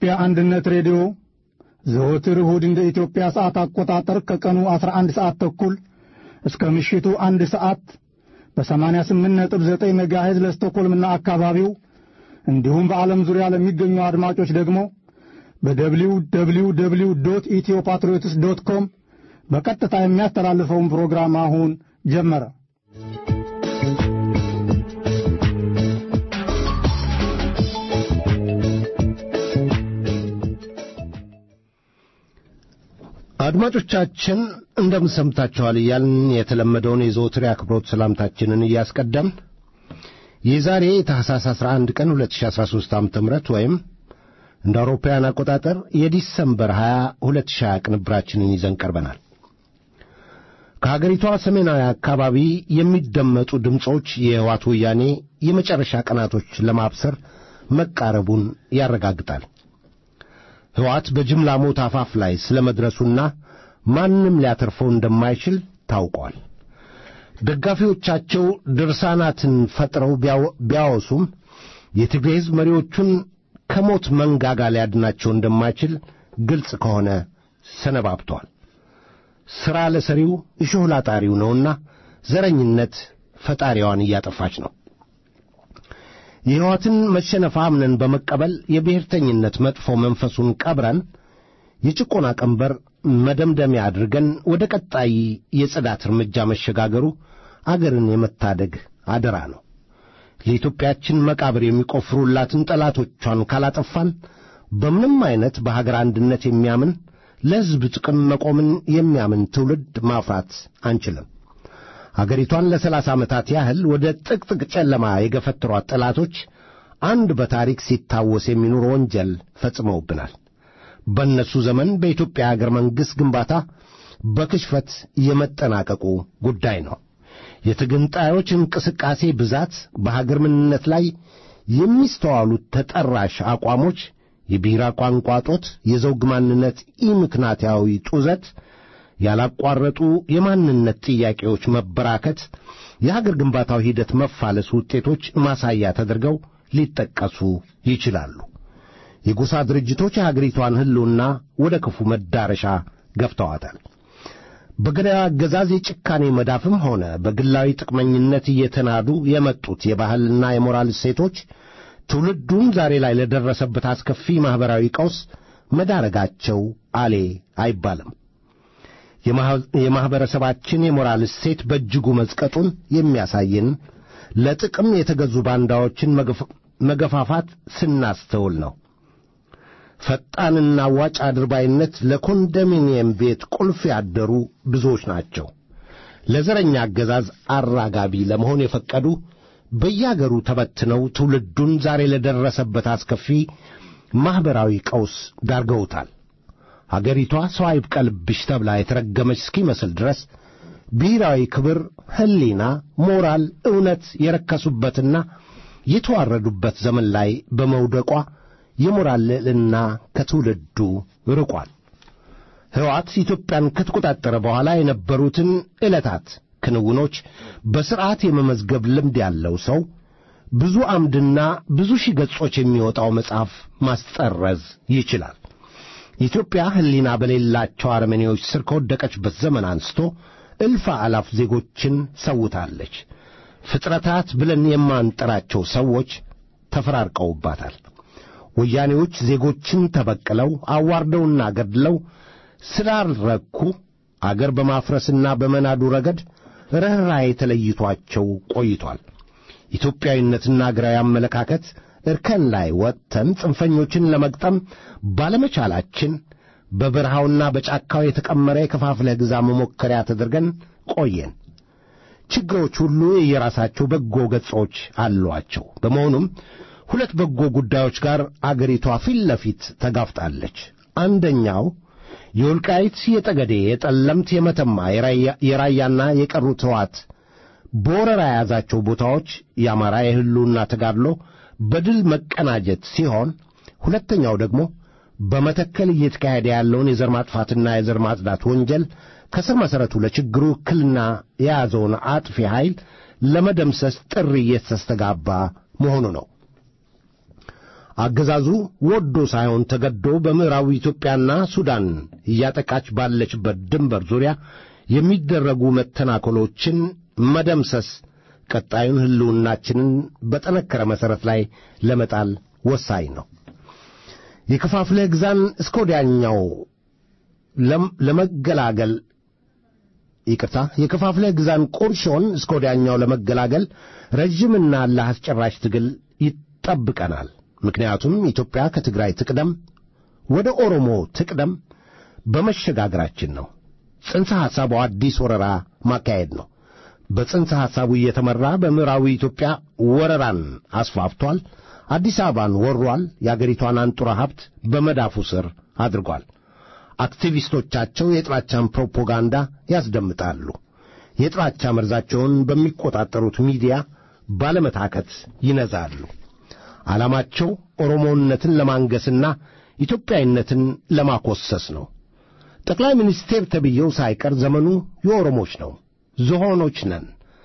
የኢትዮጵያ አንድነት ሬዲዮ ዘወትር እሁድ እንደ ኢትዮጵያ ሰዓት አቆጣጠር ከቀኑ 11 ሰዓት ተኩል እስከ ምሽቱ አንድ ሰዓት በ88.9 ሜጋሄዝ ለስቶኮልምና አካባቢው እንዲሁም በዓለም ዙሪያ ለሚገኙ አድማጮች ደግሞ በደብሊው ደብሊው ደብሊው ዶት ኢትዮ ፓትሪዮትስ ዶት ኮም በቀጥታ የሚያስተላልፈውን ፕሮግራም አሁን ጀመረ። አድማጮቻችን እንደምን ሰምታችኋል እያልን የተለመደውን የዘወትር አክብሮት ሰላምታችንን እያስቀደምን የዛሬ ታህሳስ 11 ቀን 2013 ዓ ም ወይም እንደ አውሮፓውያን አቆጣጠር የዲሰምበር 20 2020 ቅንብራችንን ይዘን ቀርበናል። ከሀገሪቷ ሰሜናዊ አካባቢ የሚደመጡ ድምፆች የሕወሓት ወያኔ የመጨረሻ ቀናቶች ለማብሰር መቃረቡን ያረጋግጣል። ሕወሓት በጅምላ ሞት አፋፍ ላይ ስለ መድረሱና ማንም ሊያተርፈው እንደማይችል ታውቋል። ደጋፊዎቻቸው ድርሳናትን ፈጥረው ቢያወሱም የትግራይ ሕዝብ መሪዎቹን ከሞት መንጋጋ ሊያድናቸው እንደማይችል ግልጽ ከሆነ ሰነባብተዋል። ሥራ ለሰሪው እሾህ ላጣሪው ነውና ዘረኝነት ፈጣሪዋን እያጠፋች ነው። የሕይወትን መሸነፍ አምነን በመቀበል የብሔርተኝነት መጥፎ መንፈሱን ቀብረን የጭቆና ቀንበር መደምደሚያ አድርገን ወደ ቀጣይ የጽዳት እርምጃ መሸጋገሩ አገርን የመታደግ አደራ ነው። ለኢትዮጵያችን መቃብር የሚቆፍሩላትን ጠላቶቿን ካላጠፋን በምንም አይነት በሀገር አንድነት የሚያምን ለሕዝብ ጥቅም መቆምን የሚያምን ትውልድ ማፍራት አንችልም። አገሪቷን ለሰላሳ ዓመታት ያህል ወደ ጥቅጥቅ ጨለማ የገፈትሯት ጠላቶች አንድ በታሪክ ሲታወስ የሚኖር ወንጀል ፈጽመውብናል። በእነሱ ዘመን በኢትዮጵያ አገር መንግሥት ግንባታ በክሽፈት የመጠናቀቁ ጉዳይ ነው። የተገንጣዮች እንቅስቃሴ ብዛት፣ በሀገር ምንነት ላይ የሚስተዋሉት ተጠራሽ አቋሞች፣ የብሔራ ቋንቋ ጦት፣ የዘውግ ማንነት ኢምክንያታዊ ጡዘት ያላቋረጡ የማንነት ጥያቄዎች መበራከት የሀገር ግንባታው ሂደት መፋለስ ውጤቶች ማሳያ ተደርገው ሊጠቀሱ ይችላሉ። የጎሳ ድርጅቶች የሀገሪቷን ሕልውና ወደ ክፉ መዳረሻ ገፍተዋታል። በገዳዩ አገዛዝ የጭካኔ መዳፍም ሆነ በግላዊ ጥቅመኝነት እየተናዱ የመጡት የባህልና የሞራል እሴቶች ትውልዱን ዛሬ ላይ ለደረሰበት አስከፊ ማኅበራዊ ቀውስ መዳረጋቸው አሌ አይባልም። የማኅበረሰባችን የሞራል እሴት በእጅጉ መዝቀጡን የሚያሳየን ለጥቅም የተገዙ ባንዳዎችን መገፋፋት ስናስተውል ነው። ፈጣንና አዋጭ አድርባይነት ለኮንዶሚኒየም ቤት ቁልፍ ያደሩ ብዙዎች ናቸው። ለዘረኛ አገዛዝ አራጋቢ ለመሆን የፈቀዱ በያገሩ ተበትነው ትውልዱን ዛሬ ለደረሰበት አስከፊ ማኅበራዊ ቀውስ ዳርገውታል። አገሪቷ ሰው አይብቀልብሽ ተብላ የተረገመች እስኪመስል ድረስ ብሔራዊ ክብር፣ ሕሊና፣ ሞራል፣ እውነት የረከሱበትና የተዋረዱበት ዘመን ላይ በመውደቋ የሞራል ልዕልና ከትውልዱ ርቋል። ሕወሓት ኢትዮጵያን ከተቆጣጠረ በኋላ የነበሩትን ዕለታት ክንውኖች በሥርዓት የመመዝገብ ልምድ ያለው ሰው ብዙ አምድና ብዙ ሺህ ገጾች የሚወጣው መጽሐፍ ማስጠረዝ ይችላል። ኢትዮጵያ ሕሊና በሌላቸው አረመኔዎች ስር ከወደቀችበት ዘመን አንስቶ እልፍ አላፍ ዜጎችን ሰውታለች። ፍጥረታት ብለን የማንጠራቸው ሰዎች ተፈራርቀውባታል። ወያኔዎች ዜጎችን ተበቅለው አዋርደውና ገድለው ስላልረኩ አገር በማፍረስና በመናዱ ረገድ ርኅራኄ ተለይቷቸው ቆይቷል። ኢትዮጵያዊነትና አገራዊ አመለካከት እርከን ላይ ወጥተን ጽንፈኞችን ለመግጠም ባለመቻላችን በበረሃውና በጫካው የተቀመረ የከፋፍለህ ግዛ መሞከሪያ ተደርገን ቆየን። ችግሮች ሁሉ የየራሳቸው በጎ ገጾች አሏቸው። በመሆኑም ሁለት በጎ ጉዳዮች ጋር አገሪቷ ፊት ለፊት ተጋፍጣለች። አንደኛው የወልቃይት፣ የጠገዴ፣ የጠለምት፣ የመተማ፣ የራያና የቀሩት ሕወሓት በወረራ የያዛቸው ቦታዎች የአማራ የሕልውና ተጋድሎ በድል መቀናጀት ሲሆን ሁለተኛው ደግሞ በመተከል እየተካሄደ ያለውን የዘር ማጥፋትና የዘር ማጽዳት ወንጀል ከስር መሠረቱ ለችግሩ እክልና የያዘውን አጥፊ ኃይል ለመደምሰስ ጥሪ እየተስተጋባ መሆኑ ነው። አገዛዙ ወዶ ሳይሆን ተገዶ በምዕራቡ ኢትዮጵያና ሱዳን እያጠቃች ባለችበት ድንበር ዙሪያ የሚደረጉ መተናኮሎችን መደምሰስ ቀጣዩን ሕልውናችንን በጠነከረ መሠረት ላይ ለመጣል ወሳኝ ነው። የከፋፍለህ ግዛን እስከ ወዲያኛው ለመገላገል ይቅርታ፣ የከፋፍለህ ግዛን ቁርሾን እስከ ወዲያኛው ለመገላገል ረዥምና አላህ አስጨራሽ ትግል ይጠብቀናል። ምክንያቱም ኢትዮጵያ ከትግራይ ትቅደም ወደ ኦሮሞ ትቅደም በመሸጋገራችን ነው። ጽንሰ ሐሳቡ አዲስ ወረራ ማካሄድ ነው። በጽንሰ ሐሳቡ እየተመራ በምዕራቡ ኢትዮጵያ ወረራን አስፋፍቷል። አዲስ አበባን ወሯል። የአገሪቷን አንጡራ ሀብት በመዳፉ ስር አድርጓል። አክቲቪስቶቻቸው የጥላቻን ፕሮፓጋንዳ ያስደምጣሉ። የጥላቻ መርዛቸውን በሚቆጣጠሩት ሚዲያ ባለመታከት ይነዛሉ። ዓላማቸው ኦሮሞነትን ለማንገስና ኢትዮጵያዊነትን ለማኮሰስ ነው። ጠቅላይ ሚኒስቴር ተብዬው ሳይቀር ዘመኑ የኦሮሞች ነው፣ ዝሆኖች ነን፣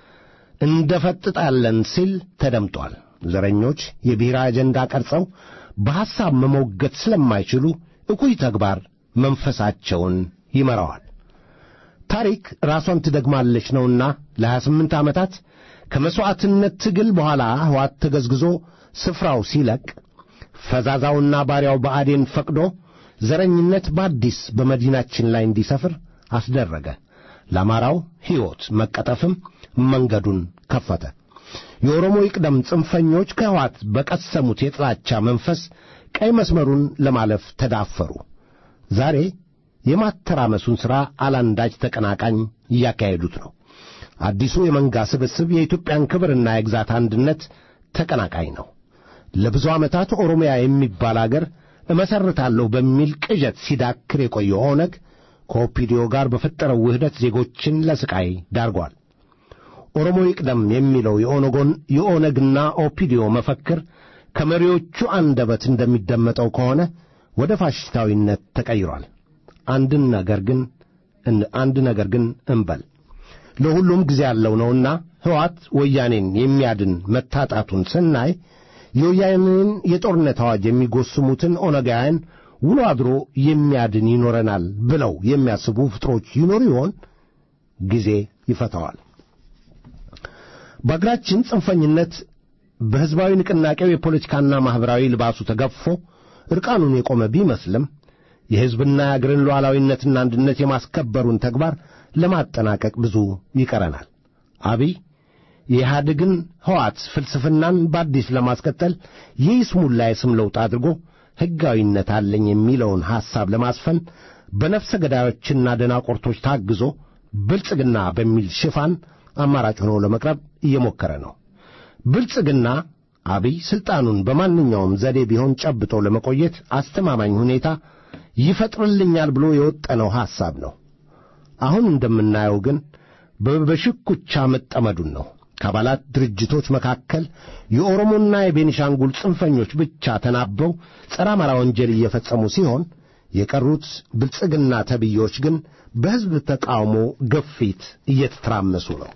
እንደፈጥጣለን ሲል ተደምጧል። ዘረኞች የብሔራዊ አጀንዳ ቀርጸው በሐሳብ መሞገት ስለማይችሉ እኩይ ተግባር መንፈሳቸውን ይመራዋል። ታሪክ ራሷን ትደግማለች ነውና ለሀያ ስምንት ዓመታት ከመሥዋዕትነት ትግል በኋላ ሕዋት ተገዝግዞ ስፍራው ሲለቅ ፈዛዛውና ባሪያው ብአዴን ፈቅዶ ዘረኝነት በአዲስ በመዲናችን ላይ እንዲሰፍር አስደረገ። ለአማራው ሕይወት መቀጠፍም መንገዱን ከፈተ። የኦሮሞ ይቅደም ጽንፈኞች ከሕዋት በቀሰሙት የጥላቻ መንፈስ ቀይ መስመሩን ለማለፍ ተዳፈሩ። ዛሬ የማተራመሱን ሥራ አላንዳች ተቀናቃኝ እያካሄዱት ነው። አዲሱ የመንጋ ስብስብ የኢትዮጵያን ክብርና የግዛት አንድነት ተቀናቃኝ ነው። ለብዙ ዓመታት ኦሮሚያ የሚባል አገር እመሠርታለሁ በሚል ቅዠት ሲዳክር የቆየው ኦነግ ከኦፒዲዮ ጋር በፈጠረው ውህደት ዜጎችን ለስቃይ ዳርጓል። ኦሮሞ ይቅደም የሚለው የኦነጎን የኦነግና ኦፒዲዮ መፈክር ከመሪዎቹ አንደበት እንደሚደመጠው ከሆነ ወደ ፋሽስታዊነት ተቀይሯል። አንድን ነገር ግን አንድ ነገር ግን እንበል ለሁሉም ጊዜ ያለው ነውና ሕወሓት ወያኔን የሚያድን መታጣቱን ስናይ የወያኔን የጦርነት አዋጅ የሚጎስሙትን ኦነጋውያን ውሎ አድሮ የሚያድን ይኖረናል ብለው የሚያስቡ ፍጥሮች ይኖሩ ይሆን? ጊዜ ይፈታዋል። በአገራችን ጽንፈኝነት በሕዝባዊ ንቅናቄው የፖለቲካና ማኅበራዊ ልባሱ ተገፎ ዕርቃኑን የቆመ ቢመስልም የሕዝብና የአገርን ሉዓላዊነትና አንድነት የማስከበሩን ተግባር ለማጠናቀቅ ብዙ ይቀረናል። አብይ የኢህአዴግን ሕዋት ፍልስፍናን በአዲስ ለማስቀጠል የይስሙላ የስም ለውጥ አድርጎ ሕጋዊነት አለኝ የሚለውን ሐሳብ ለማስፈን በነፍሰ ገዳዮችና ደናቆርቶች ታግዞ ብልጽግና በሚል ሽፋን አማራጭ ሆኖ ለመቅረብ እየሞከረ ነው። ብልጽግና አብይ ሥልጣኑን በማንኛውም ዘዴ ቢሆን ጨብጦ ለመቆየት አስተማማኝ ሁኔታ ይፈጥርልኛል ብሎ የወጠነው ሐሳብ ነው። አሁን እንደምናየው ግን በሽኩቻ መጠመዱን ነው። ከአባላት ድርጅቶች መካከል የኦሮሞና የቤኒሻንጉል ጽንፈኞች ብቻ ተናበው ጸረ አማራ ወንጀል እየፈጸሙ ሲሆን የቀሩት ብልጽግና ተብዮች ግን በሕዝብ ተቃውሞ ግፊት እየተተራመሱ ነው።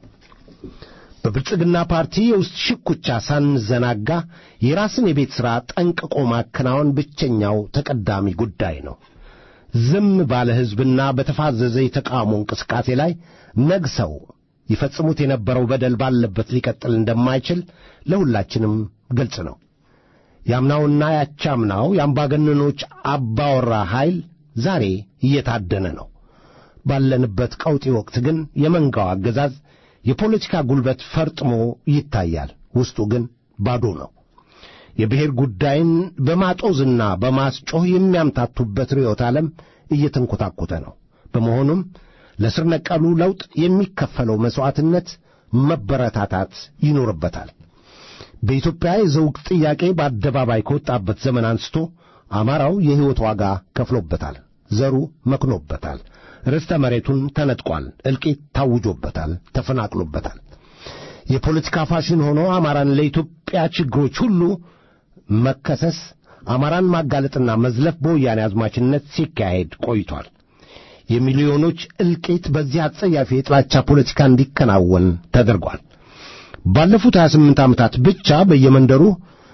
በብልጽግና ፓርቲ የውስጥ ሽኩቻ ሳንዘናጋ የራስን የቤት ሥራ ጠንቅቆ ማከናወን ብቸኛው ተቀዳሚ ጉዳይ ነው። ዝም ባለ ሕዝብና በተፋዘዘ የተቃውሞ እንቅስቃሴ ላይ ነግሰው ይፈጽሙት የነበረው በደል ባለበት ሊቀጥል እንደማይችል ለሁላችንም ግልጽ ነው። ያምናውና ያቻምናው የአምባገነኖች አባወራ ኃይል ዛሬ እየታደነ ነው። ባለንበት ቀውጢ ወቅት ግን የመንጋው አገዛዝ የፖለቲካ ጉልበት ፈርጥሞ ይታያል። ውስጡ ግን ባዶ ነው። የብሔር ጉዳይን በማጦዝና በማስጮህ የሚያምታቱበት ርዕዮተ ዓለም እየተንኰታኰተ ነው። በመሆኑም ለስር ነቀሉ ለውጥ የሚከፈለው መሥዋዕትነት መበረታታት ይኖርበታል። በኢትዮጵያ የዘውግ ጥያቄ በአደባባይ ከወጣበት ዘመን አንስቶ አማራው የሕይወት ዋጋ ከፍሎበታል። ዘሩ መክኖበታል። ርስተ መሬቱን ተነጥቋል። እልቂት ታውጆበታል። ተፈናቅሎበታል። የፖለቲካ ፋሽን ሆኖ አማራን ለኢትዮጵያ ችግሮች ሁሉ መከሰስ፣ አማራን ማጋለጥና መዝለፍ በወያኔ አዝማችነት ሲካሄድ ቆይቷል። የሚሊዮኖች እልቂት በዚህ አጸያፊ የጥላቻ ፖለቲካ እንዲከናወን ተደርጓል። ባለፉት 28 ዓመታት ብቻ በየመንደሩ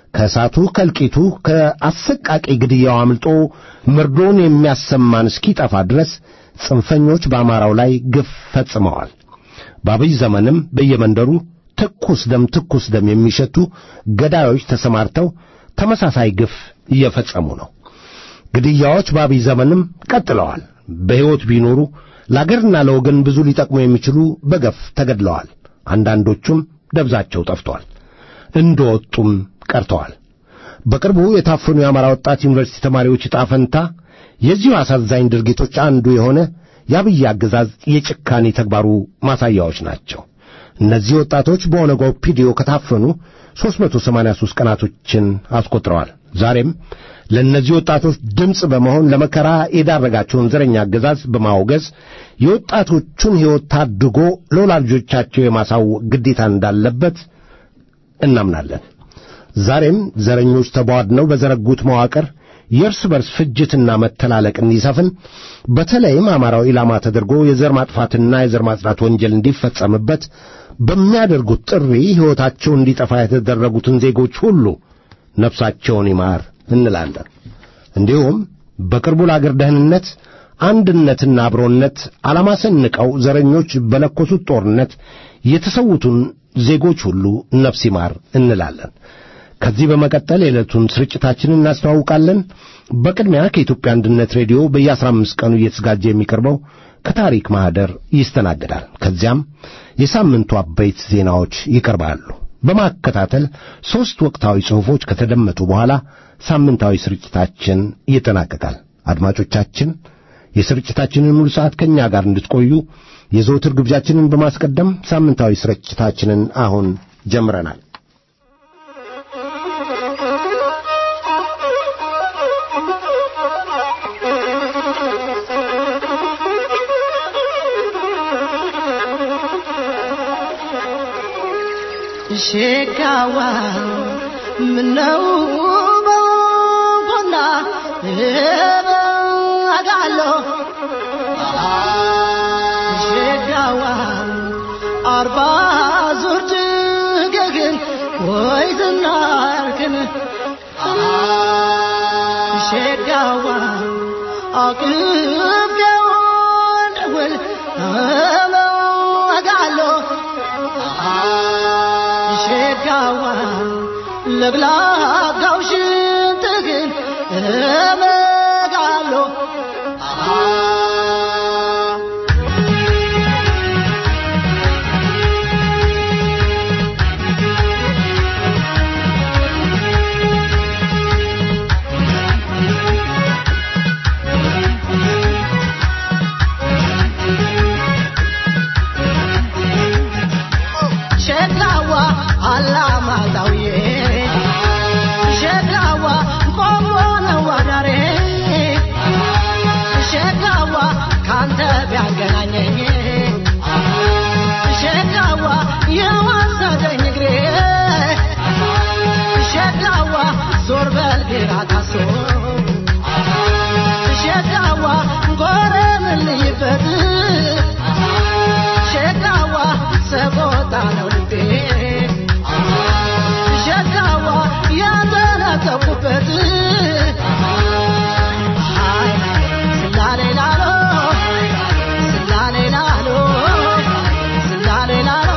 ከእሳቱ ከእልቂቱ ከአሰቃቂ ግድያው አምልጦ መርዶን የሚያሰማን እስኪጠፋ ድረስ ጽንፈኞች በአማራው ላይ ግፍ ፈጽመዋል። በአብይ ዘመንም በየመንደሩ ትኩስ ደም ትኩስ ደም የሚሸቱ ገዳዮች ተሰማርተው ተመሳሳይ ግፍ እየፈጸሙ ነው። ግድያዎች በአብይ ዘመንም ቀጥለዋል። በሕይወት ቢኖሩ ለአገርና ለወገን ብዙ ሊጠቅሙ የሚችሉ በገፍ ተገድለዋል። አንዳንዶቹም ደብዛቸው ጠፍቷል፣ እንደወጡም ቀርተዋል። በቅርቡ የታፈኑ የአማራ ወጣት ዩኒቨርሲቲ ተማሪዎች ዕጣ ፈንታ የዚሁ አሳዛኝ ድርጊቶች አንዱ የሆነ የአብይ አገዛዝ የጭካኔ ተግባሩ ማሳያዎች ናቸው። እነዚህ ወጣቶች በኦነግ ኦፒዲዮ ከታፈኑ 383 ቀናቶችን አስቆጥረዋል። ዛሬም ለእነዚህ ወጣቶች ድምፅ በመሆን ለመከራ የዳረጋቸውን ዘረኛ አገዛዝ በማውገዝ የወጣቶቹን ሕይወት ታድጎ ለወላጆቻቸው የማሳወቅ ግዴታ እንዳለበት እናምናለን። ዛሬም ዘረኞች ተቧድነው በዘረጉት መዋቅር የእርስ በርስ ፍጅትና መተላለቅ እንዲሰፍን በተለይም አማራው ኢላማ ተደርጎ የዘር ማጥፋትና የዘር ማጽዳት ወንጀል እንዲፈጸምበት በሚያደርጉት ጥሪ ሕይወታቸው እንዲጠፋ የተደረጉትን ዜጎች ሁሉ ነፍሳቸውን ይማር እንላለን። እንዲሁም በቅርቡ ለአገር ደህንነት አንድነትና አብሮነት ዓላማ ሰንቀው ዘረኞች በለኮሱት ጦርነት የተሰዉትን ዜጎች ሁሉ ነፍስ ይማር እንላለን። ከዚህ በመቀጠል የዕለቱን ስርጭታችንን እናስተዋውቃለን። በቅድሚያ ከኢትዮጵያ አንድነት ሬዲዮ በየአስራ አምስት ቀኑ እየተዘጋጀ የሚቀርበው ከታሪክ ማኅደር ይስተናገዳል። ከዚያም የሳምንቱ አበይት ዜናዎች ይቀርባሉ። በማከታተል ሦስት ወቅታዊ ጽሑፎች ከተደመጡ በኋላ ሳምንታዊ ስርጭታችን ይጠናቀቃል። አድማጮቻችን የስርጭታችንን ሙሉ ሰዓት ከእኛ ጋር እንድትቆዩ የዘውትር ግብዣችንን በማስቀደም ሳምንታዊ ስርጭታችንን አሁን ጀምረናል። ሸጋዋ ምነው በጎና አጋሎ ሸጋዋ አርባ ዙር ድገግን ወይ ዝናርክን ሸጋዋ አቅቤውን ደውል አጋሎ ሸጋዋ ለግላጋው ሽንትህን እመጋሎ ሸጋዋ አላማጣውዬ ሸጋዋ ቆሞ ነው አዳሬ ሸጋዋ ካንተ ቢያገናኘኝ ሸጋዋ የወሰደኝ እግሬ ሸጋዋ ዞር በል ግራ ታሶ ሸጋዋ ጎረምን ልይበት ሸጋዋ ሰቆጣ ነው ልቤ ሸጋዋ ያተነተኩበት ስላሌ ላሎ ስላሌ ላሎ ስላሌ ላሎ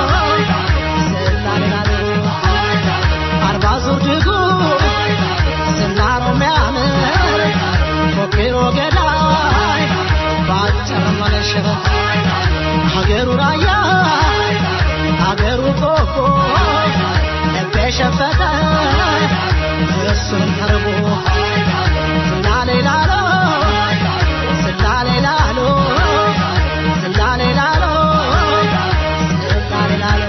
ስላሌ ላሎ አርባ ዙር ድጉ ስናሮ ሚያምር ፎክሮ ገዳይ ባጭር መለሸበ ሀገሩ ራያ ሀገሩ ቆቦ ልቤ ሸፈተ እሱን ተርቦ ስላሌ ላሎ ስላሌ ላሎ ስላሌ ላሎ ስላሌ ላሎ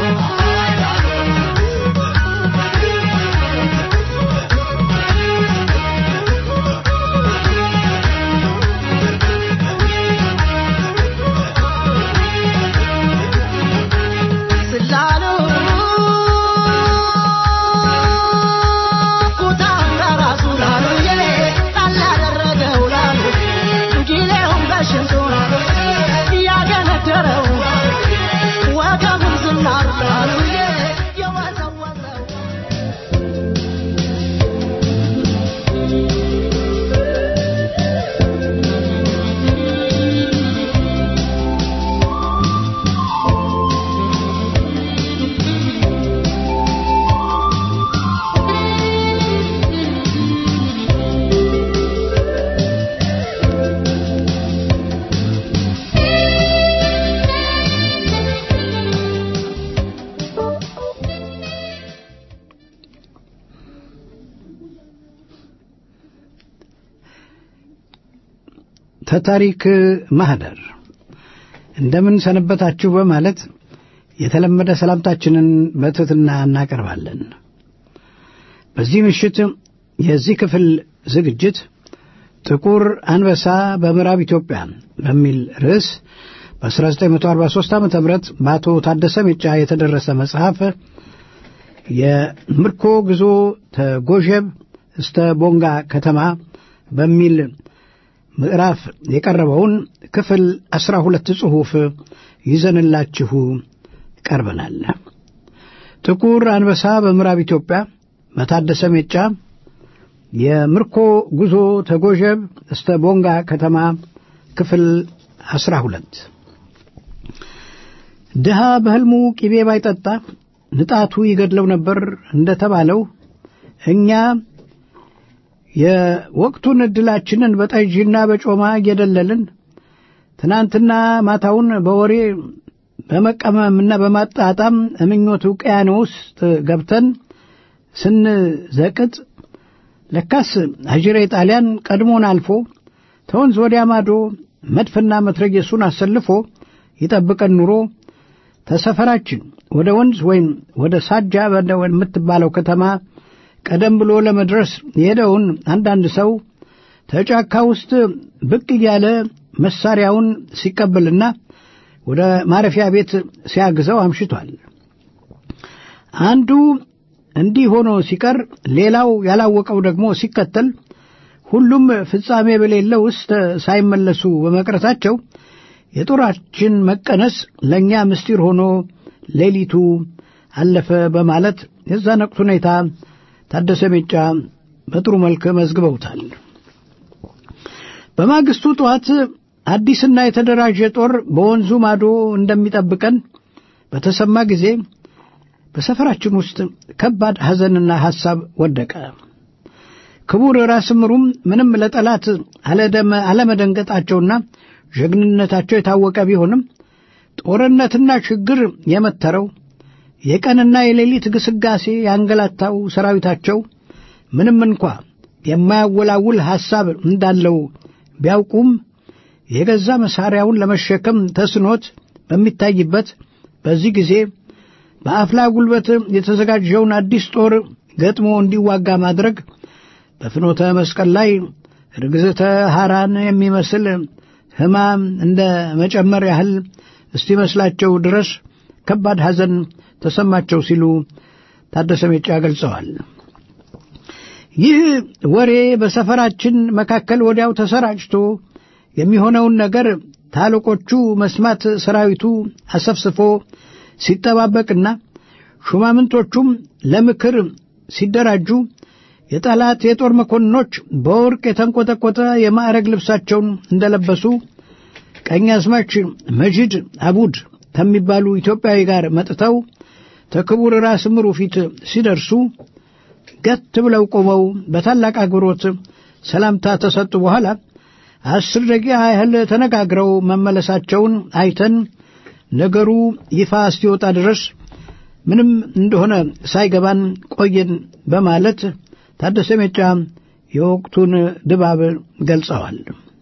ተታሪክ ማህደር እንደምን ሰነበታችሁ በማለት የተለመደ ሰላምታችንን በትሕትና እናቀርባለን። በዚህ ምሽት የዚህ ክፍል ዝግጅት ጥቁር አንበሳ በምዕራብ ኢትዮጵያ በሚል ርዕስ በ1943 ዓ ም በአቶ ታደሰ ሜጫ የተደረሰ መጽሐፍ የምርኮ ጉዞ ተጎዠብ እስተ ቦንጋ ከተማ በሚል ምዕራፍ የቀረበውን ክፍል አስራ ሁለት ጽሑፍ ይዘንላችሁ ቀርበናል። ጥቁር አንበሳ በምዕራብ ኢትዮጵያ በታደሰ ሜጫ የምርኮ ጉዞ ተጎዠብ እስተ ቦንጋ ከተማ ክፍል አስራ ሁለት ድሃ በሕልሙ ቂቤ ባይጠጣ ንጣቱ ይገድለው ነበር እንደተባለው እኛ የወቅቱን ዕድላችንን በጠጅና በጮማ እየደለልን ትናንትና ማታውን በወሬ በመቀመምና በማጣጣም እምኞት ውቅያኖስ ውስጥ ገብተን ስንዘቅጥ ለካስ አጅሬ ጣሊያን ቀድሞን አልፎ ተወንዝ ወዲያ ማዶ መድፍና መትረየሱን አሰልፎ ይጠብቀን ኑሮ ተሰፈራችን ወደ ወንዝ ወይም ወደ ሳጃ የምትባለው ከተማ ቀደም ብሎ ለመድረስ የሄደውን አንዳንድ ሰው ተጫካ ውስጥ ብቅ እያለ መሳሪያውን ሲቀበልና ወደ ማረፊያ ቤት ሲያግዘው አምሽቷል። አንዱ እንዲህ ሆኖ ሲቀር፣ ሌላው ያላወቀው ደግሞ ሲከተል፣ ሁሉም ፍጻሜ በሌለው ውስጥ ሳይመለሱ በመቅረታቸው የጦራችን መቀነስ ለእኛ ምስጢር ሆኖ ሌሊቱ አለፈ በማለት የዛን ወቅት ሁኔታ ታደሰ ሜጫ በጥሩ መልክ መዝግበውታል። በማግስቱ ጠዋት አዲስና የተደራጀ ጦር በወንዙ ማዶ እንደሚጠብቀን በተሰማ ጊዜ በሰፈራችን ውስጥ ከባድ ሐዘንና ሐሳብ ወደቀ። ክቡር ራስ ምሩም ምንም ለጠላት አለመደንገጣቸውና ጀግንነታቸው የታወቀ ቢሆንም ጦርነትና ችግር የመተረው የቀንና የሌሊት ግስጋሴ ያንገላታው ሰራዊታቸው ምንም እንኳ የማያወላውል ሐሳብ እንዳለው ቢያውቁም የገዛ መሳሪያውን ለመሸከም ተስኖት በሚታይበት በዚህ ጊዜ በአፍላ ጉልበት የተዘጋጀውን አዲስ ጦር ገጥሞ እንዲዋጋ ማድረግ በፍኖተ መስቀል ላይ ርግዝተ ሐራን የሚመስል ሕማም እንደ መጨመር ያህል እስቲመስላቸው ድረስ ከባድ ሐዘን ተሰማቸው ሲሉ ታደሰ ሜጫ ገልጸዋል። ይህ ወሬ በሰፈራችን መካከል ወዲያው ተሰራጭቶ የሚሆነውን ነገር ታለቆቹ መስማት ሰራዊቱ አሰፍስፎ ሲጠባበቅና ሹማምንቶቹም ለምክር ሲደራጁ የጠላት የጦር መኮንኖች በወርቅ የተንቆጠቆጠ የማዕረግ ልብሳቸውን እንደለበሱ ቀኛዝማች መጂድ አቡድ ከሚባሉ ኢትዮጵያዊ ጋር መጥተው ተክቡር ራስ ምሩ ፊት ሲደርሱ ገት ብለው ቆመው በታላቅ አክብሮት ሰላምታ ተሰጡ። በኋላ አስር ደቂቃ ያህል ተነጋግረው መመለሳቸውን አይተን ነገሩ ይፋ እስኪወጣ ድረስ ምንም እንደሆነ ሳይገባን ቆየን በማለት ታደሰ ሜጫ የወቅቱን ድባብ ገልጸዋል።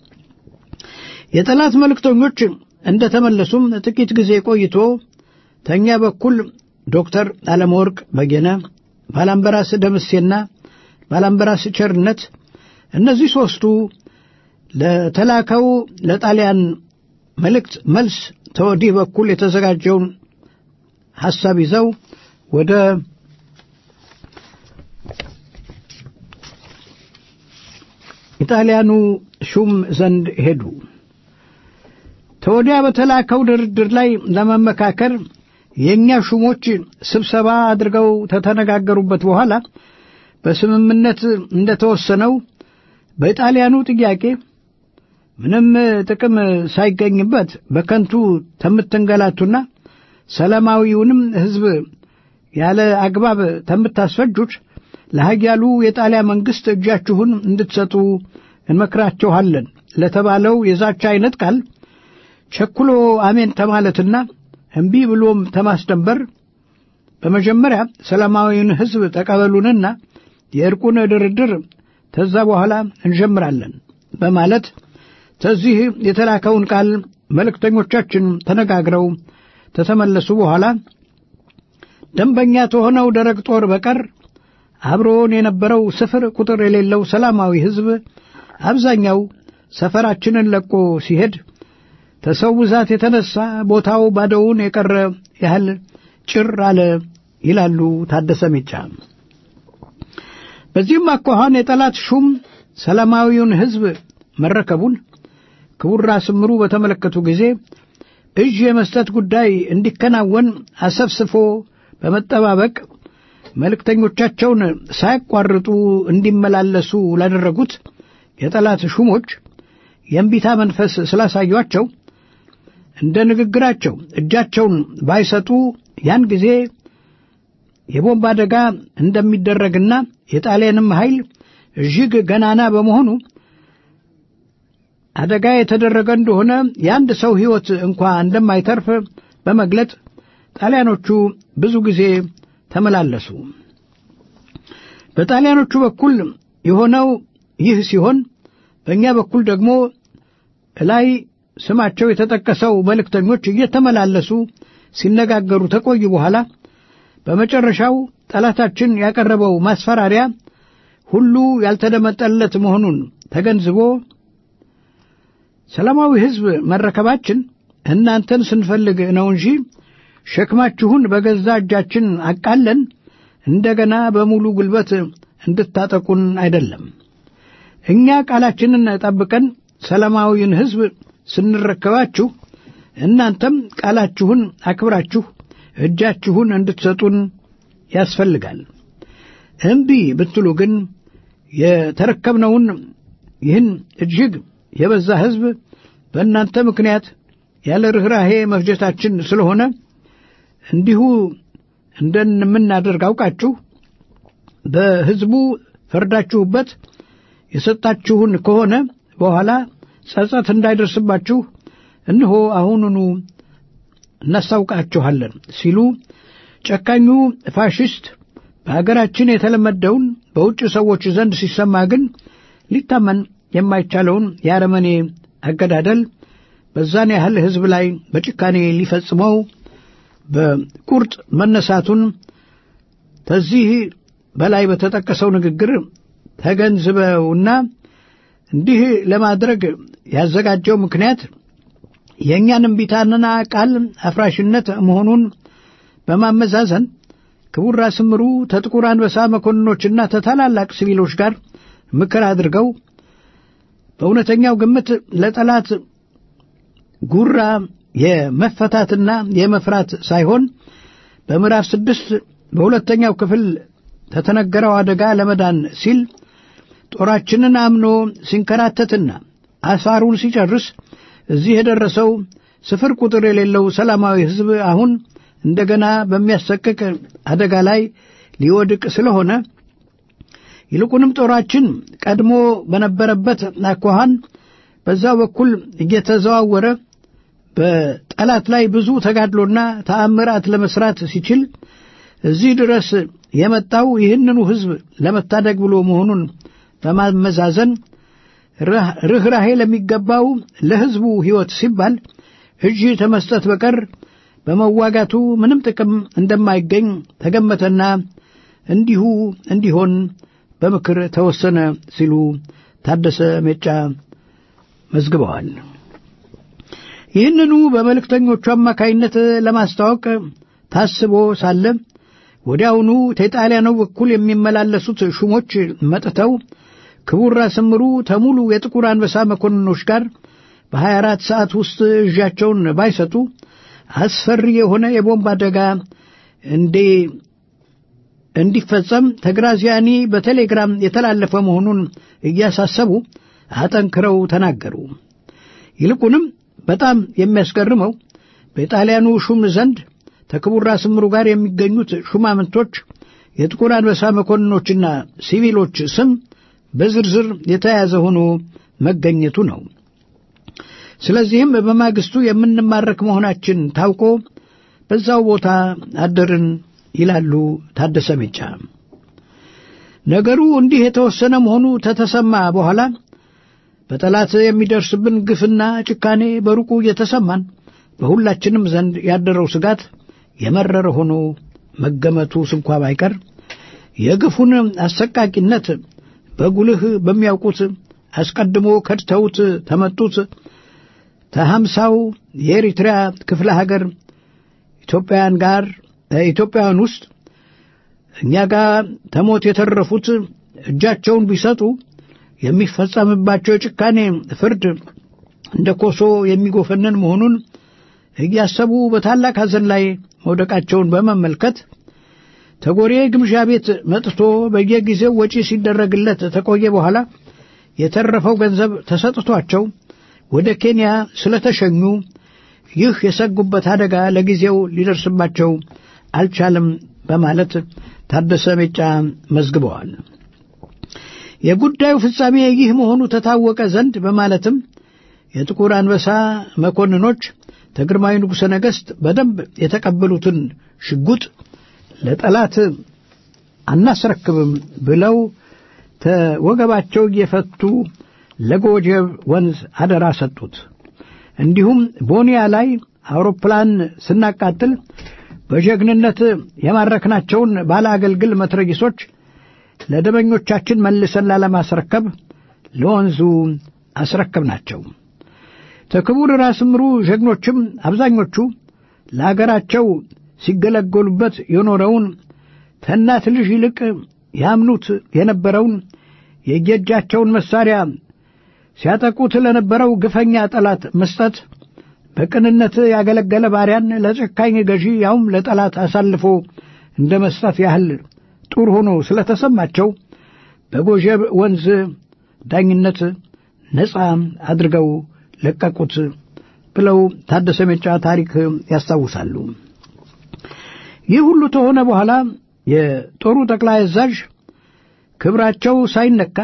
የጠላት መልእክተኞች እንደተመለሱም ጥቂት ጊዜ ቆይቶ ተኛ በኩል ዶክተር አለመወርቅ በጌነ፣ ባላምበራስ ደምሴና ባላምበራስ ቸርነት እነዚህ ሦስቱ ለተላከው ለጣሊያን መልእክት መልስ ተወዲህ በኩል የተዘጋጀውን ሐሳብ ይዘው ወደ ኢጣሊያኑ ሹም ዘንድ ሄዱ። ተወዲያ በተላከው ድርድር ላይ ለመመካከር የእኛ ሹሞች ስብሰባ አድርገው ከተነጋገሩበት በኋላ በስምምነት እንደተወሰነው በኢጣሊያኑ ጥያቄ ምንም ጥቅም ሳይገኝበት በከንቱ ተምትንገላቱና ሰላማዊውንም ሕዝብ ያለ አግባብ ተምታስፈጁት ለሀያሉ የጣሊያ መንግሥት እጃችሁን እንድትሰጡ እንመክራችኋለን ለተባለው የዛቻ አይነት ቃል ቸኩሎ አሜን ተማለትና እምቢ ብሎም ተማስደንበር በመጀመሪያ ሰላማዊውን ሕዝብ ተቀበሉንና የእርቁን ድርድር ተዛ በኋላ እንጀምራለን በማለት ከዚህ የተላከውን ቃል መልእክተኞቻችን ተነጋግረው ከተመለሱ በኋላ ደንበኛ ከሆነው ደረቅ ጦር በቀር አብሮን የነበረው ስፍር ቁጥር የሌለው ሰላማዊ ሕዝብ አብዛኛው ሰፈራችንን ለቆ ሲሄድ ከሰው ብዛት የተነሳ ቦታው ባዶውን የቀረ ያህል ጭር አለ ይላሉ ታደሰ ሜጫ። በዚህም አኳኋን የጠላት ሹም ሰላማዊውን ሕዝብ መረከቡን ክቡር ራስ ምሩ በተመለከቱ ጊዜ እጅ የመስጠት ጉዳይ እንዲከናወን አሰፍስፎ በመጠባበቅ መልእክተኞቻቸውን ሳያቋርጡ እንዲመላለሱ ላደረጉት የጠላት ሹሞች የእምቢታ መንፈስ ስላሳዩአቸው እንደ ንግግራቸው እጃቸውን ባይሰጡ ያን ጊዜ የቦምብ አደጋ እንደሚደረግና የጣሊያንም ኃይል እጅግ ገናና በመሆኑ አደጋ የተደረገ እንደሆነ የአንድ ሰው ሕይወት እንኳ እንደማይተርፍ በመግለጥ ጣሊያኖቹ ብዙ ጊዜ ተመላለሱ። በጣሊያኖቹ በኩል የሆነው ይህ ሲሆን በእኛ በኩል ደግሞ ላይ ስማቸው የተጠቀሰው መልእክተኞች እየተመላለሱ ሲነጋገሩ ተቆዩ በኋላ በመጨረሻው ጠላታችን ያቀረበው ማስፈራሪያ ሁሉ ያልተደመጠለት መሆኑን ተገንዝቦ ሰላማዊ ሕዝብ መረከባችን እናንተን ስንፈልግ ነው እንጂ ሸክማችሁን በገዛ እጃችን አቃለን እንደገና በሙሉ ጉልበት እንድታጠቁን አይደለም። እኛ ቃላችንን ጠብቀን ሰላማዊውን ሕዝብ ስንረከባችሁ እናንተም ቃላችሁን አክብራችሁ እጃችሁን እንድትሰጡን ያስፈልጋል። እምቢ ብትሉ ግን የተረከብነውን ይህን እጅግ የበዛ ሕዝብ በእናንተ ምክንያት ያለ ርኅራሄ መፍጀታችን ስለሆነ እንዲሁ እንደምናደርግ አውቃችሁ በሕዝቡ ፈርዳችሁበት የሰጣችሁን ከሆነ በኋላ ጸጸት እንዳይደርስባችሁ እነሆ አሁኑኑ እናስታውቃችኋለን ሲሉ ጨካኙ ፋሽስት በአገራችን የተለመደውን በውጭ ሰዎች ዘንድ ሲሰማ ግን ሊታመን የማይቻለውን የአረመኔ አገዳደል በዛን ያህል ሕዝብ ላይ በጭካኔ ሊፈጽመው በቁርጥ መነሳቱን ከዚህ በላይ በተጠቀሰው ንግግር ተገንዝበውና እንዲህ ለማድረግ ያዘጋጀው ምክንያት የእኛን እምቢታንና ቃል አፍራሽነት መሆኑን በማመዛዘን ክቡር ራስ ምሩ ተጥቁር አንበሳ መኮንኖችና ተታላላቅ ሲቪሎች ጋር ምክር አድርገው በእውነተኛው ግምት ለጠላት ጉራ የመፈታትና የመፍራት ሳይሆን በምዕራፍ ስድስት በሁለተኛው ክፍል ተተነገረው አደጋ ለመዳን ሲል ጦራችንን አምኖ ሲንከራተትና አሳሩን ሲጨርስ እዚህ የደረሰው ስፍር ቁጥር የሌለው ሰላማዊ ሕዝብ አሁን እንደገና በሚያሰቅቅ አደጋ ላይ ሊወድቅ ስለሆነ ይልቁንም ጦራችን ቀድሞ በነበረበት አኳኋን በዛው በኩል እየተዘዋወረ በጠላት ላይ ብዙ ተጋድሎና ተአምራት ለመስራት ሲችል እዚህ ድረስ የመጣው ይህንኑ ሕዝብ ለመታደግ ብሎ መሆኑን በማመዛዘን ርኅራሄ ለሚገባው ለሕዝቡ ሕይወት ሲባል እጅ ተመስጠት በቀር በመዋጋቱ ምንም ጥቅም እንደማይገኝ ተገመተና እንዲሁ እንዲሆን በምክር ተወሰነ ሲሉ ታደሰ ሜጫ መዝግበዋል። ይህንኑ በመልእክተኞቹ አማካይነት ለማስታወቅ ታስቦ ሳለ ወዲያውኑ ከጣሊያኑ በኩል የሚመላለሱት ሹሞች መጥተው ክቡር ራስ ምሩ ተሙሉ የጥቁር አንበሳ መኮንኖች ጋር በሀያ አራት ሰዓት ውስጥ እዣቸውን ባይሰጡ አስፈሪ የሆነ የቦምብ አደጋ እንዴ እንዲፈጸም ተግራዚያኒ በቴሌግራም የተላለፈ መሆኑን እያሳሰቡ አጠንክረው ተናገሩ። ይልቁንም በጣም የሚያስገርመው በጣሊያኑ ሹም ዘንድ ከክቡር ራስ ምሩ ጋር የሚገኙት ሹማምንቶች የጥቁር አንበሳ መኮንኖችና ሲቪሎች ስም በዝርዝር የተያዘ ሆኖ መገኘቱ ነው። ስለዚህም በማግስቱ የምንማረክ መሆናችን ታውቆ በዛው ቦታ አደርን ይላሉ ታደሰ ሜጫ። ነገሩ እንዲህ የተወሰነ መሆኑ ተተሰማ በኋላ በጠላት የሚደርስብን ግፍና ጭካኔ በሩቁ እየተሰማን በሁላችንም ዘንድ ያደረው ስጋት የመረረ ሆኖ መገመቱ ስንኳ ባይቀር የግፉን አሰቃቂነት በጉልህ በሚያውቁት አስቀድሞ ከድተውት ተመጡት ተሀምሳው የኤሪትሪያ ክፍለ ሀገር ኢትዮጵያውያን ጋር ኢትዮጵያውያን ውስጥ እኛ ጋር ተሞት የተረፉት እጃቸውን ቢሰጡ የሚፈጸምባቸው የጭካኔ ፍርድ እንደ ኮሶ የሚጎፈንን መሆኑን እያሰቡ በታላቅ ሐዘን ላይ መውደቃቸውን በመመልከት ተጎሬ ግምዣ ቤት መጥቶ በየጊዜው ወጪ ሲደረግለት ተቆየ በኋላ የተረፈው ገንዘብ ተሰጥቷቸው ወደ ኬንያ ስለተሸኙ ይህ የሰጉበት አደጋ ለጊዜው ሊደርስባቸው አልቻለም በማለት ታደሰ ሜጫ መዝግበዋል። የጉዳዩ ፍጻሜ ይህ መሆኑ ተታወቀ ዘንድ በማለትም የጥቁር አንበሳ መኮንኖች ተግርማዊ ንጉሠ ነገሥት በደንብ የተቀበሉትን ሽጉጥ ለጠላት አናስረክብም ብለው ተወገባቸው እየፈቱ ለጎጀብ ወንዝ አደራ ሰጡት። እንዲሁም ቦኒያ ላይ አውሮፕላን ስናቃጥል በጀግንነት የማረክናቸውን ባለ አገልግል መትረጊሶች ለደበኞቻችን መልሰን ላለማስረከብ ለወንዙ አስረከብናቸው። ተክቡር ራስ ምሩ ጀግኖችም አብዛኞቹ ለአገራቸው ሲገለገሉበት የኖረውን ከእናት ልጅ ይልቅ ያምኑት የነበረውን የየእጃቸውን መሳሪያ ሲያጠቁት ለነበረው ግፈኛ ጠላት መስጠት በቅንነት ያገለገለ ባሪያን ለጨካኝ ገዢ ያውም ለጠላት አሳልፎ እንደ መስጠት ያህል ጡር ሆኖ ስለተሰማቸው በጎጀብ ወንዝ ዳኝነት ነፃ አድርገው ለቀቁት ብለው ታደሰ ሜጫ ታሪክ ያስታውሳሉ። ይህ ሁሉ ከሆነ በኋላ የጦሩ ጠቅላይ አዛዥ ክብራቸው ሳይነካ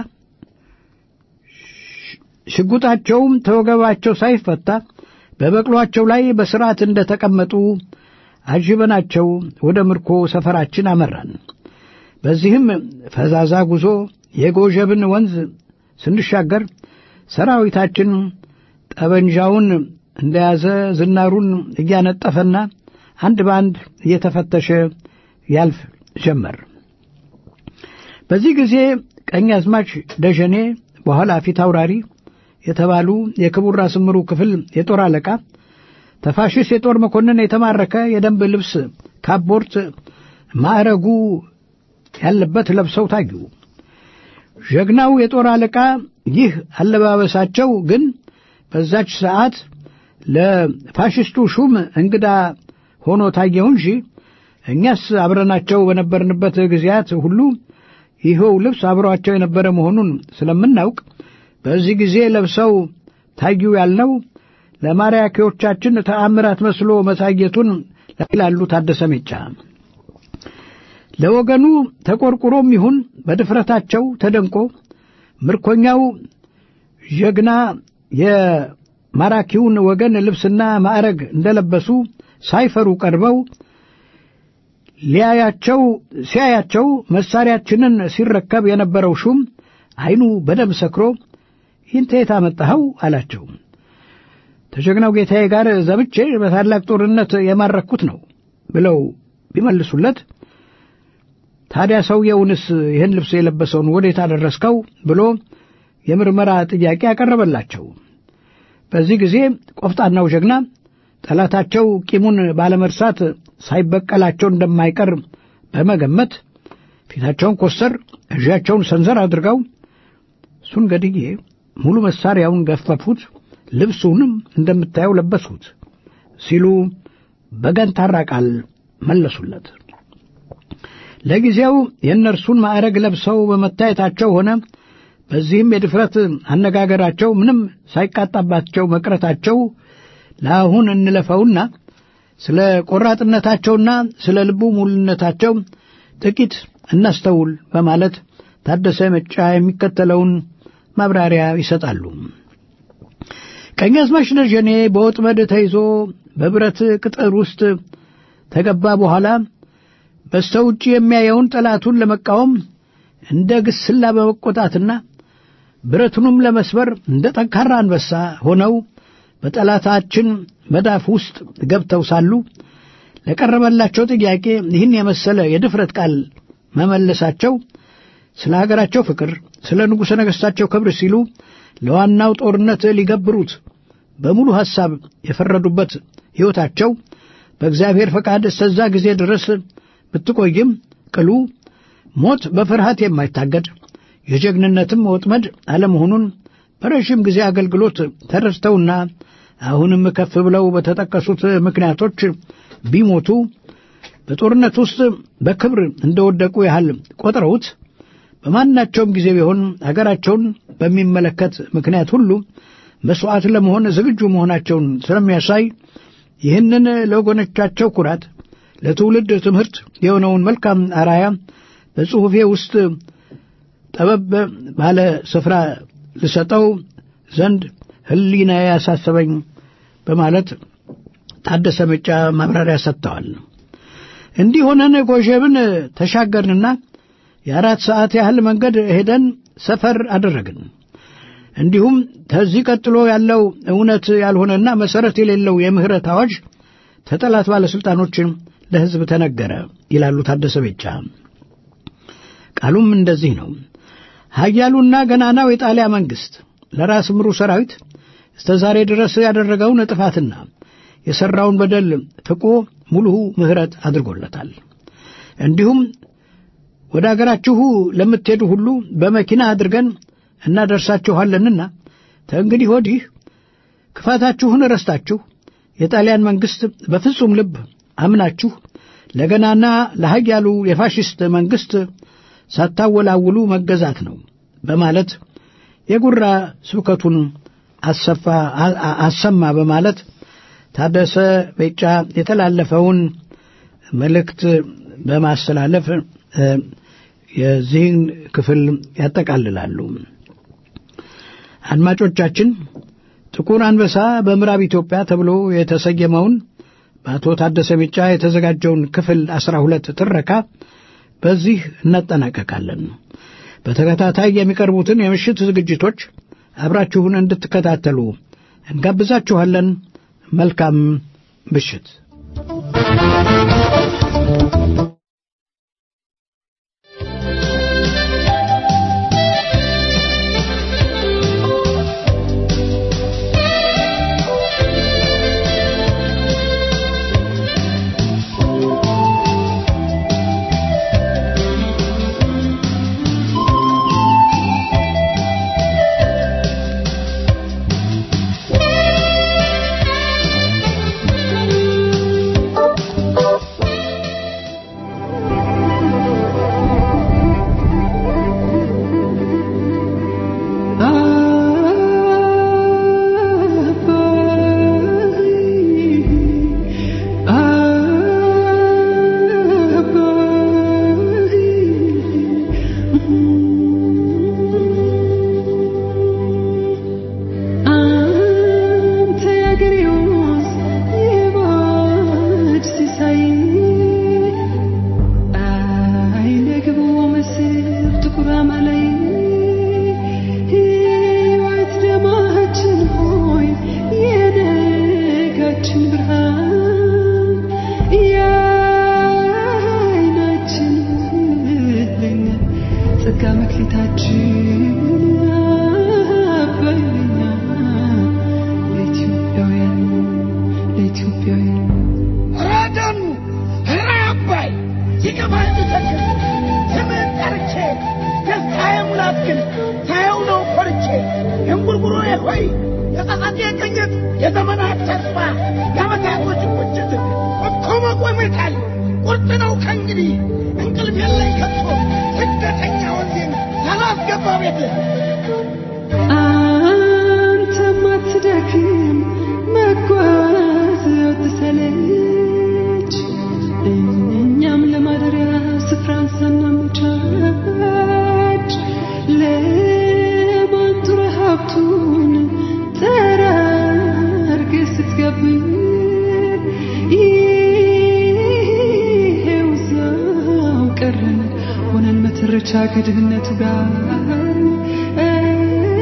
ሽጉጣቸውም ተወገባቸው ሳይፈታ በበቅሏቸው ላይ በስርዓት እንደተቀመጡ አጅበናቸው ወደ ምርኮ ሰፈራችን አመራን። በዚህም ፈዛዛ ጉዞ የጎዠብን ወንዝ ስንሻገር ሰራዊታችን ጠበንጃውን እንደያዘ ዝናሩን እያነጠፈና አንድ በአንድ እየተፈተሸ ያልፍ ጀመር። በዚህ ጊዜ ቀኛዝማች ደጀኔ በኋላ ፊት አውራሪ የተባሉ የክቡር ራስ ምሩ ክፍል የጦር አለቃ ተፋሽስ የጦር መኮንን የተማረከ የደንብ ልብስ ካቦርት ማዕረጉ ያለበት ለብሰው ታዩ። ጀግናው የጦር አለቃ ይህ አለባበሳቸው ግን በዛች ሰዓት ለፋሽስቱ ሹም እንግዳ ሆኖ ታየው እንጂ እኛስ አብረናቸው በነበርንበት ጊዜያት ሁሉ ይኸው ልብስ አብሯቸው የነበረ መሆኑን ስለምናውቅ በዚህ ጊዜ ለብሰው ታዩ ያልነው ለማራኪዎቻችን ተአምራት መስሎ መታየቱን ይላሉ ታደሰ ሜጫ። ለወገኑ ተቆርቁሮም ይሁን በድፍረታቸው ተደንቆ ምርኮኛው ጀግና የማራኪውን ወገን ልብስና ማዕረግ እንደለበሱ ሳይፈሩ ቀርበው ሊያያቸው ሲያያቸው መሳሪያችንን ሲረከብ የነበረው ሹም ዓይኑ በደም ሰክሮ ይህን ተየት አመጣኸው አላቸው። ተጀግናው ጌታዬ ጋር ዘምቼ በታላቅ ጦርነት የማረኩት ነው ብለው ቢመልሱለት ታዲያ ሰውየውንስ ይህን ልብስ የለበሰውን ወዴት አደረስከው ብሎ የምርመራ ጥያቄ ያቀረበላቸው። በዚህ ጊዜ ቆፍጣናው ጀግና ጠላታቸው ቂሙን ባለመርሳት ሳይበቀላቸው እንደማይቀር በመገመት ፊታቸውን ኮስተር እዣቸውን ሰንዘር አድርገው እሱን ገድዬ ሙሉ መሳሪያውን ገፈፉት፣ ልብሱንም እንደምታየው ለበሱት ሲሉ በገንታራ ቃል መለሱለት። ለጊዜው የእነርሱን ማዕረግ ለብሰው በመታየታቸው ሆነ በዚህም የድፍረት አነጋገራቸው ምንም ሳይቃጣባቸው መቅረታቸው ለአሁን እንለፈውና ስለ ቆራጥነታቸውና ስለ ልቡ ሙሉነታቸው ጥቂት እናስተውል በማለት ታደሰ መጫ የሚከተለውን ማብራሪያ ይሰጣሉ። ቀኛዝማች ደጀኔ በወጥመድ ተይዞ በብረት ቅጥር ውስጥ ተገባ በኋላ በስተ ውጭ የሚያየውን ጠላቱን ለመቃወም እንደ ግስላ በመቆጣትና ብረቱንም ለመስበር እንደ ጠንካራ አንበሳ ሆነው በጠላታችን መዳፍ ውስጥ ገብተው ሳሉ ለቀረበላቸው ጥያቄ ይህን የመሰለ የድፍረት ቃል መመለሳቸው ስለ ሀገራቸው ፍቅር፣ ስለ ንጉሠ ነገሥታቸው ክብር ሲሉ ለዋናው ጦርነት ሊገብሩት በሙሉ ሐሳብ የፈረዱበት ሕይወታቸው በእግዚአብሔር ፈቃድ እስከዛ ጊዜ ድረስ ብትቆይም ቅሉ ሞት በፍርሃት የማይታገድ የጀግንነትም ወጥመድ አለመሆኑን በረዥም ጊዜ አገልግሎት ተረድተውና አሁንም ከፍ ብለው በተጠቀሱት ምክንያቶች ቢሞቱ በጦርነት ውስጥ በክብር እንደወደቁ ያህል ቆጥረውት በማናቸውም ጊዜ ቢሆን አገራቸውን በሚመለከት ምክንያት ሁሉ መሥዋዕት ለመሆን ዝግጁ መሆናቸውን ስለሚያሳይ ይህንን ለወገኖቻቸው ኩራት፣ ለትውልድ ትምህርት የሆነውን መልካም አራያ በጽሑፌ ውስጥ ጠበብ ባለ ስፍራ ልሰጠው ዘንድ ሕሊና ያሳሰበኝ በማለት ታደሰ መጫ ማብራሪያ ሰጥተዋል። እንዲህ ሆነን ጎሼብን ተሻገርንና የአራት ሰዓት ያህል መንገድ ሄደን ሰፈር አደረግን። እንዲሁም ከዚህ ቀጥሎ ያለው እውነት ያልሆነና መሠረት የሌለው የምህረት አዋጅ ተጠላት ባለሥልጣኖችን ለሕዝብ ተነገረ ይላሉ ታደሰ ቤጫ። ቃሉም እንደዚህ ነው። ኃያሉና ገናናው የጣሊያ መንግሥት ለራስ ምሩ ሰራዊት እስከ ዛሬ ድረስ ያደረገውን ጥፋትና የሠራውን በደል ፍቆ ሙሉ ምሕረት አድርጎለታል። እንዲሁም ወደ አገራችሁ ለምትሄዱ ሁሉ በመኪና አድርገን እናደርሳችኋለንና ተእንግዲህ ወዲህ ክፋታችሁን ረስታችሁ የጣሊያን መንግሥት በፍጹም ልብ አምናችሁ ለገናና ለኃያሉ የፋሽስት መንግሥት ሳታወላውሉ መገዛት ነው በማለት የጉራ ስብከቱን አሰፋ አሰማ በማለት ታደሰ ቤጫ የተላለፈውን መልእክት በማስተላለፍ የዚህን ክፍል ያጠቃልላሉ። አድማጮቻችን ጥቁር አንበሳ በምዕራብ ኢትዮጵያ ተብሎ የተሰየመውን በአቶ ታደሰ ቤጫ የተዘጋጀውን ክፍል አስራ ሁለት ትረካ በዚህ እናጠናቀቃለን። በተከታታይ የሚቀርቡትን የምሽት ዝግጅቶች አብራችሁን እንድትከታተሉ እንጋብዛችኋለን። መልካም ምሽት። ከድህነቱ ጋር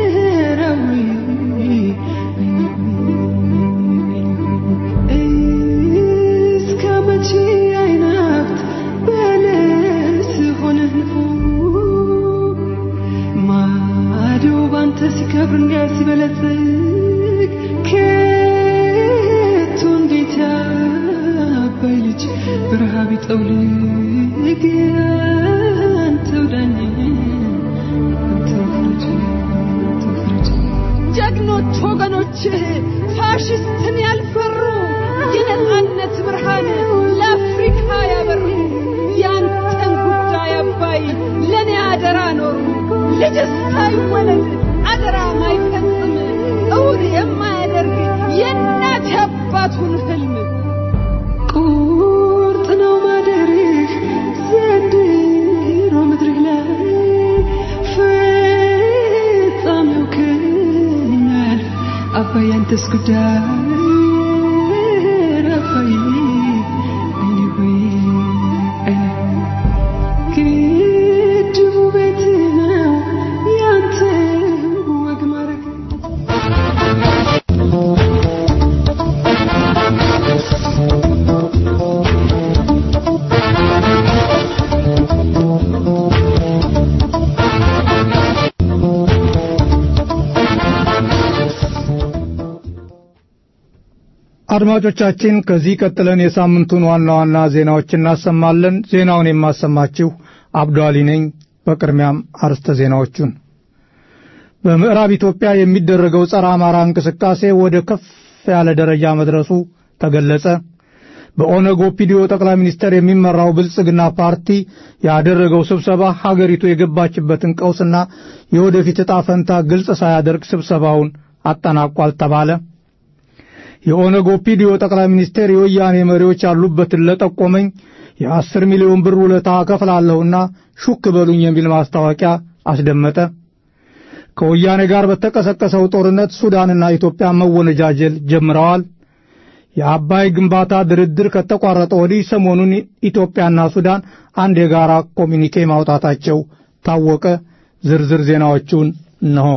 በረሃብ ይጠውልግ አንተው ዳኝ አንተው ፍረጅ አንተው ፍረጅ ጀግኖች ወገኖች ፋሽስትን ያልፈሩ የነጻነት ብርሃን ለአፍሪካ ያበሩ ያንተን ጉዳይ አባይ ለእኔ አደራ ኖሩ ልጅስ ሳይወለድ አደራ ማይፈጽም እውን የማያደርግ የእናት አባቱን ህልም ቁርጥ ነው ማደርህ ዘንድሮ ምድርህ ላይ ፍጻሜው ከሚያልፍ አባይ አንተስ ጉዳይ አባይ አይኔ ሆይ አይኔ ግድቡ ቤት ነው ያንተ ወግ ማረግ አድማጮቻችን ከዚህ ቀጥለን የሳምንቱን ዋና ዋና ዜናዎች እናሰማለን። ዜናውን የማሰማችሁ አብዱ አሊ ነኝ። በቅድሚያም አርስተ ዜናዎቹን በምዕራብ ኢትዮጵያ የሚደረገው ጸረ አማራ እንቅስቃሴ ወደ ከፍ ያለ ደረጃ መድረሱ ተገለጸ። በኦነግ ኦፒዲዮ ጠቅላይ ሚኒስትር የሚመራው ብልጽግና ፓርቲ ያደረገው ስብሰባ ሀገሪቱ የገባችበትን ቀውስና የወደፊት ዕጣ ፈንታ ግልጽ ሳያደርግ ስብሰባውን አጠናቋል ተባለ። የኦነግ ኦፒዲዮ ጠቅላይ ሚኒስቴር የወያኔ መሪዎች ያሉበትን ለጠቆመኝ የአስር ሚሊዮን ብር ውለታ እከፍላለሁና ሹክ በሉኝ የሚል ማስታወቂያ አስደመጠ። ከወያኔ ጋር በተቀሰቀሰው ጦርነት ሱዳንና ኢትዮጵያ መወነጃጀል ጀምረዋል። የአባይ ግንባታ ድርድር ከተቋረጠ ወዲህ ሰሞኑን ኢትዮጵያና ሱዳን አንድ የጋራ ኮሚኒኬ ማውጣታቸው ታወቀ። ዝርዝር ዜናዎቹን እነሆ።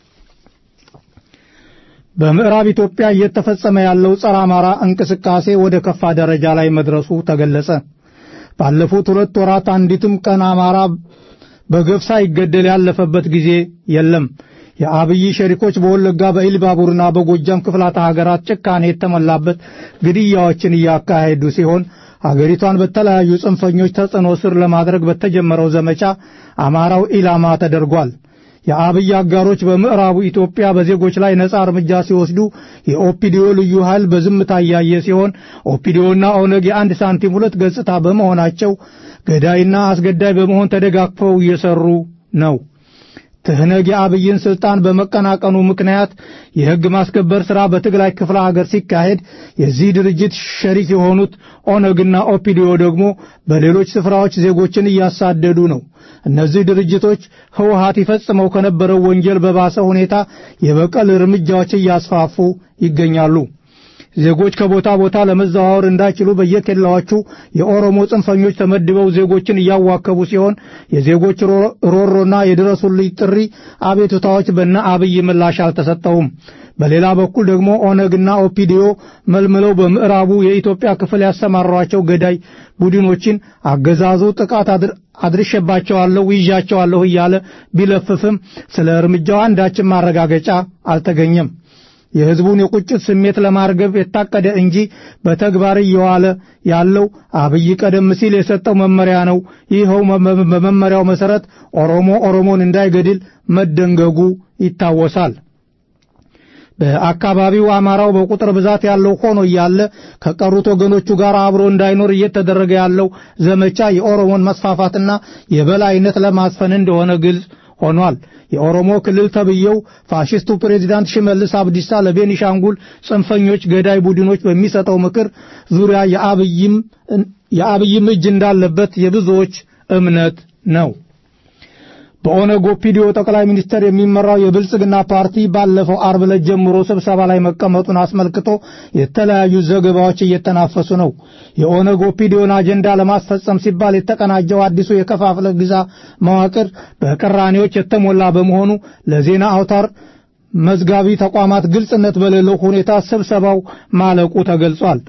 በምዕራብ ኢትዮጵያ እየተፈጸመ ያለው ጸረ አማራ እንቅስቃሴ ወደ ከፋ ደረጃ ላይ መድረሱ ተገለጸ። ባለፉት ሁለት ወራት አንዲትም ቀን አማራ በገፍ ሳይገደል ያለፈበት ጊዜ የለም። የአብይ ሸሪኮች በወለጋ በኢልባቡርና በጎጃም ክፍላተ ሀገራት ጭካኔ የተሞላበት ግድያዎችን እያካሄዱ ሲሆን አገሪቷን በተለያዩ ጽንፈኞች ተጽዕኖ ስር ለማድረግ በተጀመረው ዘመቻ አማራው ኢላማ ተደርጓል። የአብይ አጋሮች በምዕራቡ ኢትዮጵያ በዜጎች ላይ ነጻ እርምጃ ሲወስዱ የኦፒዲዮ ልዩ ኃይል በዝምታ እያየ ሲሆን ኦፒዲዮና ኦነግ የአንድ ሳንቲም ሁለት ገጽታ በመሆናቸው ገዳይና አስገዳይ በመሆን ተደጋግፈው እየሰሩ ነው። ትህነግ የአብይን ስልጣን በመቀናቀኑ ምክንያት የሕግ ማስከበር ሥራ በትግራይ ክፍለ ሀገር ሲካሄድ የዚህ ድርጅት ሸሪክ የሆኑት ኦነግና ኦፒዲዮ ደግሞ በሌሎች ስፍራዎች ዜጎችን እያሳደዱ ነው። እነዚህ ድርጅቶች ህወሓት ይፈጽመው ከነበረው ወንጀል በባሰ ሁኔታ የበቀል እርምጃዎች እያስፋፉ ይገኛሉ። ዜጎች ከቦታ ቦታ ለመዘዋወር እንዳይችሉ በየኬላዎቹ የኦሮሞ ጽንፈኞች ተመድበው ዜጎችን እያዋከቡ ሲሆን የዜጎች ሮሮና የድረሱልኝ ጥሪ አቤቱታዎች በነ አብይ ምላሽ አልተሰጠውም። በሌላ በኩል ደግሞ ኦነግና ኦፒዲዮ መልምለው በምዕራቡ የኢትዮጵያ ክፍል ያሰማሯቸው ገዳይ ቡድኖችን አገዛዙ ጥቃት አድርሼባቸዋለሁ፣ ይዣቸዋለሁ እያለ ቢለፍፍም ስለ እርምጃው አንዳችን ማረጋገጫ አልተገኘም። የሕዝቡን የቁጭት ስሜት ለማርገብ የታቀደ እንጂ በተግባር እየዋለ ያለው አብይ ቀደም ሲል የሰጠው መመሪያ ነው። ይኸው በመመሪያው መሰረት ኦሮሞ ኦሮሞን እንዳይገድል መደንገጉ ይታወሳል። በአካባቢው አማራው በቁጥር ብዛት ያለው ሆኖ እያለ ከቀሩት ወገኖቹ ጋር አብሮ እንዳይኖር እየተደረገ ያለው ዘመቻ የኦሮሞን መስፋፋትና የበላይነት ለማስፈን እንደሆነ ግልጽ ሆኗል። የኦሮሞ ክልል ተብየው ፋሽስቱ ፕሬዚዳንት ሽመልስ አብዲሳ ለቤኒሻንጉል ጽንፈኞች ገዳይ ቡድኖች በሚሰጠው ምክር ዙሪያ የአብይም እጅ እንዳለበት የብዙዎች እምነት ነው። በኦነግ ኦፒዲዮ ጠቅላይ ሚኒስትር የሚመራው የብልጽግና ፓርቲ ባለፈው አርብ ዕለት ጀምሮ ስብሰባ ላይ መቀመጡን አስመልክቶ የተለያዩ ዘገባዎች እየተናፈሱ ነው። የኦነግ ኦፒዲዮን አጀንዳ ለማስፈጸም ሲባል የተቀናጀው አዲሱ የከፋፍለ ግዛ መዋቅር በቅራኔዎች የተሞላ በመሆኑ ለዜና አውታር መዝጋቢ ተቋማት ግልጽነት በሌለው ሁኔታ ስብሰባው ማለቁ ተገልጿል።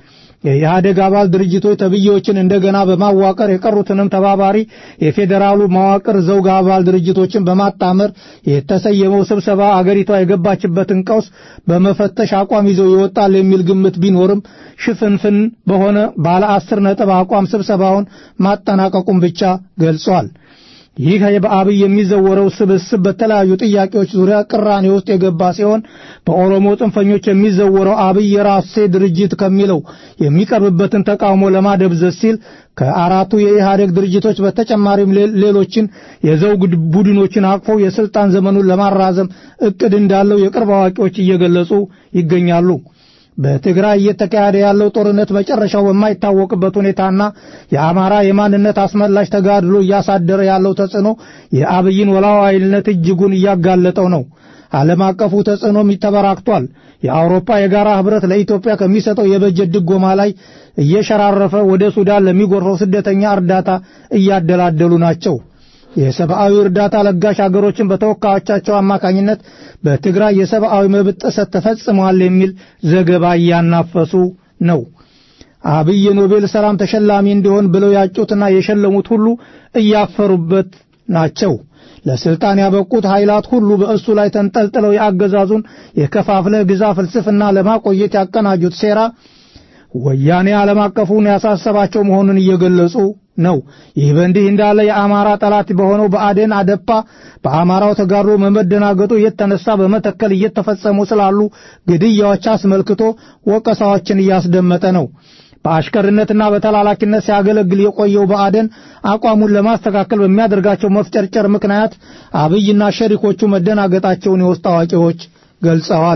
የኢህአደግ አባል ድርጅቶች ተብዬዎችን እንደገና በማዋቀር የቀሩትንም ተባባሪ የፌዴራሉ መዋቅር ዘውግ አባል ድርጅቶችን በማጣመር የተሰየመው ስብሰባ አገሪቷ የገባችበትን ቀውስ በመፈተሽ አቋም ይዞ ይወጣል የሚል ግምት ቢኖርም ሽፍንፍን በሆነ ባለ አስር ነጥብ አቋም ስብሰባውን ማጠናቀቁን ብቻ ገልጿል። ይህ በአብይ የሚዘወረው ስብስብ በተለያዩ ጥያቄዎች ዙሪያ ቅራኔ ውስጥ የገባ ሲሆን በኦሮሞ ጽንፈኞች የሚዘወረው አብይ የራሴ ድርጅት ከሚለው የሚቀርብበትን ተቃውሞ ለማደብዘዝ ሲል ከአራቱ የኢህአዴግ ድርጅቶች በተጨማሪም ሌሎችን የዘውግ ቡድኖችን አቅፎ የስልጣን ዘመኑን ለማራዘም እቅድ እንዳለው የቅርብ አዋቂዎች እየገለጹ ይገኛሉ። በትግራይ እየተካሄደ ያለው ጦርነት መጨረሻው በማይታወቅበት ሁኔታና የአማራ የማንነት አስመላሽ ተጋድሎ እያሳደረ ያለው ተጽዕኖ የአብይን ወላዋይነት እጅጉን እያጋለጠው ነው። ዓለም አቀፉ ተጽዕኖም ተበራክቷል። የአውሮፓ የጋራ ህብረት ለኢትዮጵያ ከሚሰጠው የበጀት ድጎማ ላይ እየሸራረፈ ወደ ሱዳን ለሚጎርፈው ስደተኛ እርዳታ እያደላደሉ ናቸው። የሰብአዊ እርዳታ ለጋሽ አገሮችን በተወካዮቻቸው አማካኝነት በትግራይ የሰብአዊ መብት ጥሰት ተፈጽሟል የሚል ዘገባ እያናፈሱ ነው። አብይ የኖቤል ሰላም ተሸላሚ እንዲሆን ብለው ያጩትና የሸለሙት ሁሉ እያፈሩበት ናቸው። ለስልጣን ያበቁት ኃይላት ሁሉ በእሱ ላይ ተንጠልጥለው የአገዛዙን የከፋፍለህ ግዛ ፍልስፍና ለማቆየት ያቀናጁት ሴራ ወያኔ ዓለም አቀፉን ያሳሰባቸው መሆኑን እየገለጹ ነው። ይህ በእንዲህ እንዳለ የአማራ ጠላት በሆነው በአዴን አደፓ በአማራው ተጋድሎ መመደናገጡ የተነሳ በመተከል እየተፈጸሙ ስላሉ ግድያዎች አስመልክቶ ወቀሳዎችን እያስደመጠ ነው። በአሽከርነትና በተላላኪነት ሲያገለግል የቆየው በአደን አቋሙን ለማስተካከል በሚያደርጋቸው መፍጨርጨር ምክንያት አብይና ሸሪኮቹ መደናገጣቸውን የውስጥ አዋቂዎች ገልጸዋል።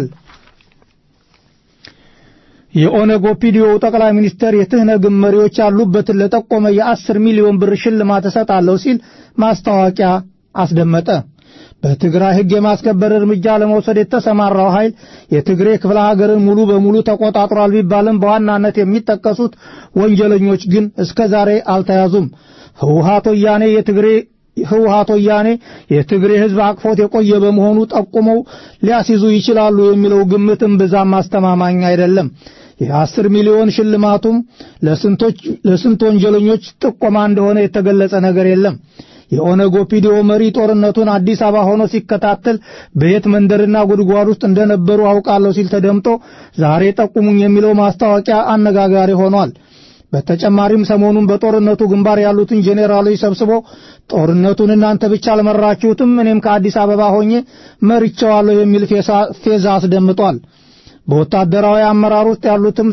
የኦነግ ኦፒዲዮ ጠቅላይ ሚኒስተር የትህነግ መሪዎች ያሉበትን ለጠቆመ የአስር ሚሊዮን ብር ሽልማት እሰጣለሁ ሲል ማስታወቂያ አስደመጠ። በትግራይ ሕግ የማስከበር እርምጃ ለመውሰድ የተሰማራው ኃይል የትግሬ ክፍለ ሀገርን ሙሉ በሙሉ ተቆጣጥሯል ቢባልም በዋናነት የሚጠቀሱት ወንጀለኞች ግን እስከ ዛሬ አልተያዙም። ህወሓት ወያኔ የትግሬ ህወሓት ወያኔ የትግሬ ህዝብ አቅፎት የቆየ በመሆኑ ጠቁመው ሊያስይዙ ይችላሉ የሚለው ግምትም ብዛም አስተማማኝ አይደለም። የአስር ሚሊዮን ሽልማቱም ለስንቶች ለስንት ወንጀለኞች ጥቆማ እንደሆነ የተገለጸ ነገር የለም። የኦነግ ኦፒዲዮ መሪ ጦርነቱን አዲስ አበባ ሆኖ ሲከታተል በየት መንደርና ጉድጓድ ውስጥ እንደነበሩ አውቃለሁ ሲል ተደምጦ ዛሬ ጠቁሙኝ የሚለው ማስታወቂያ አነጋጋሪ ሆኗል። በተጨማሪም ሰሞኑን በጦርነቱ ግንባር ያሉትን ጄኔራሎች ሰብስቦ ጦርነቱን እናንተ ብቻ አልመራችሁትም፣ እኔም ከአዲስ አበባ ሆኜ መርቼዋለሁ የሚል ፌዛ አስደምጧል። በወታደራዊ አመራር ውስጥ ያሉትም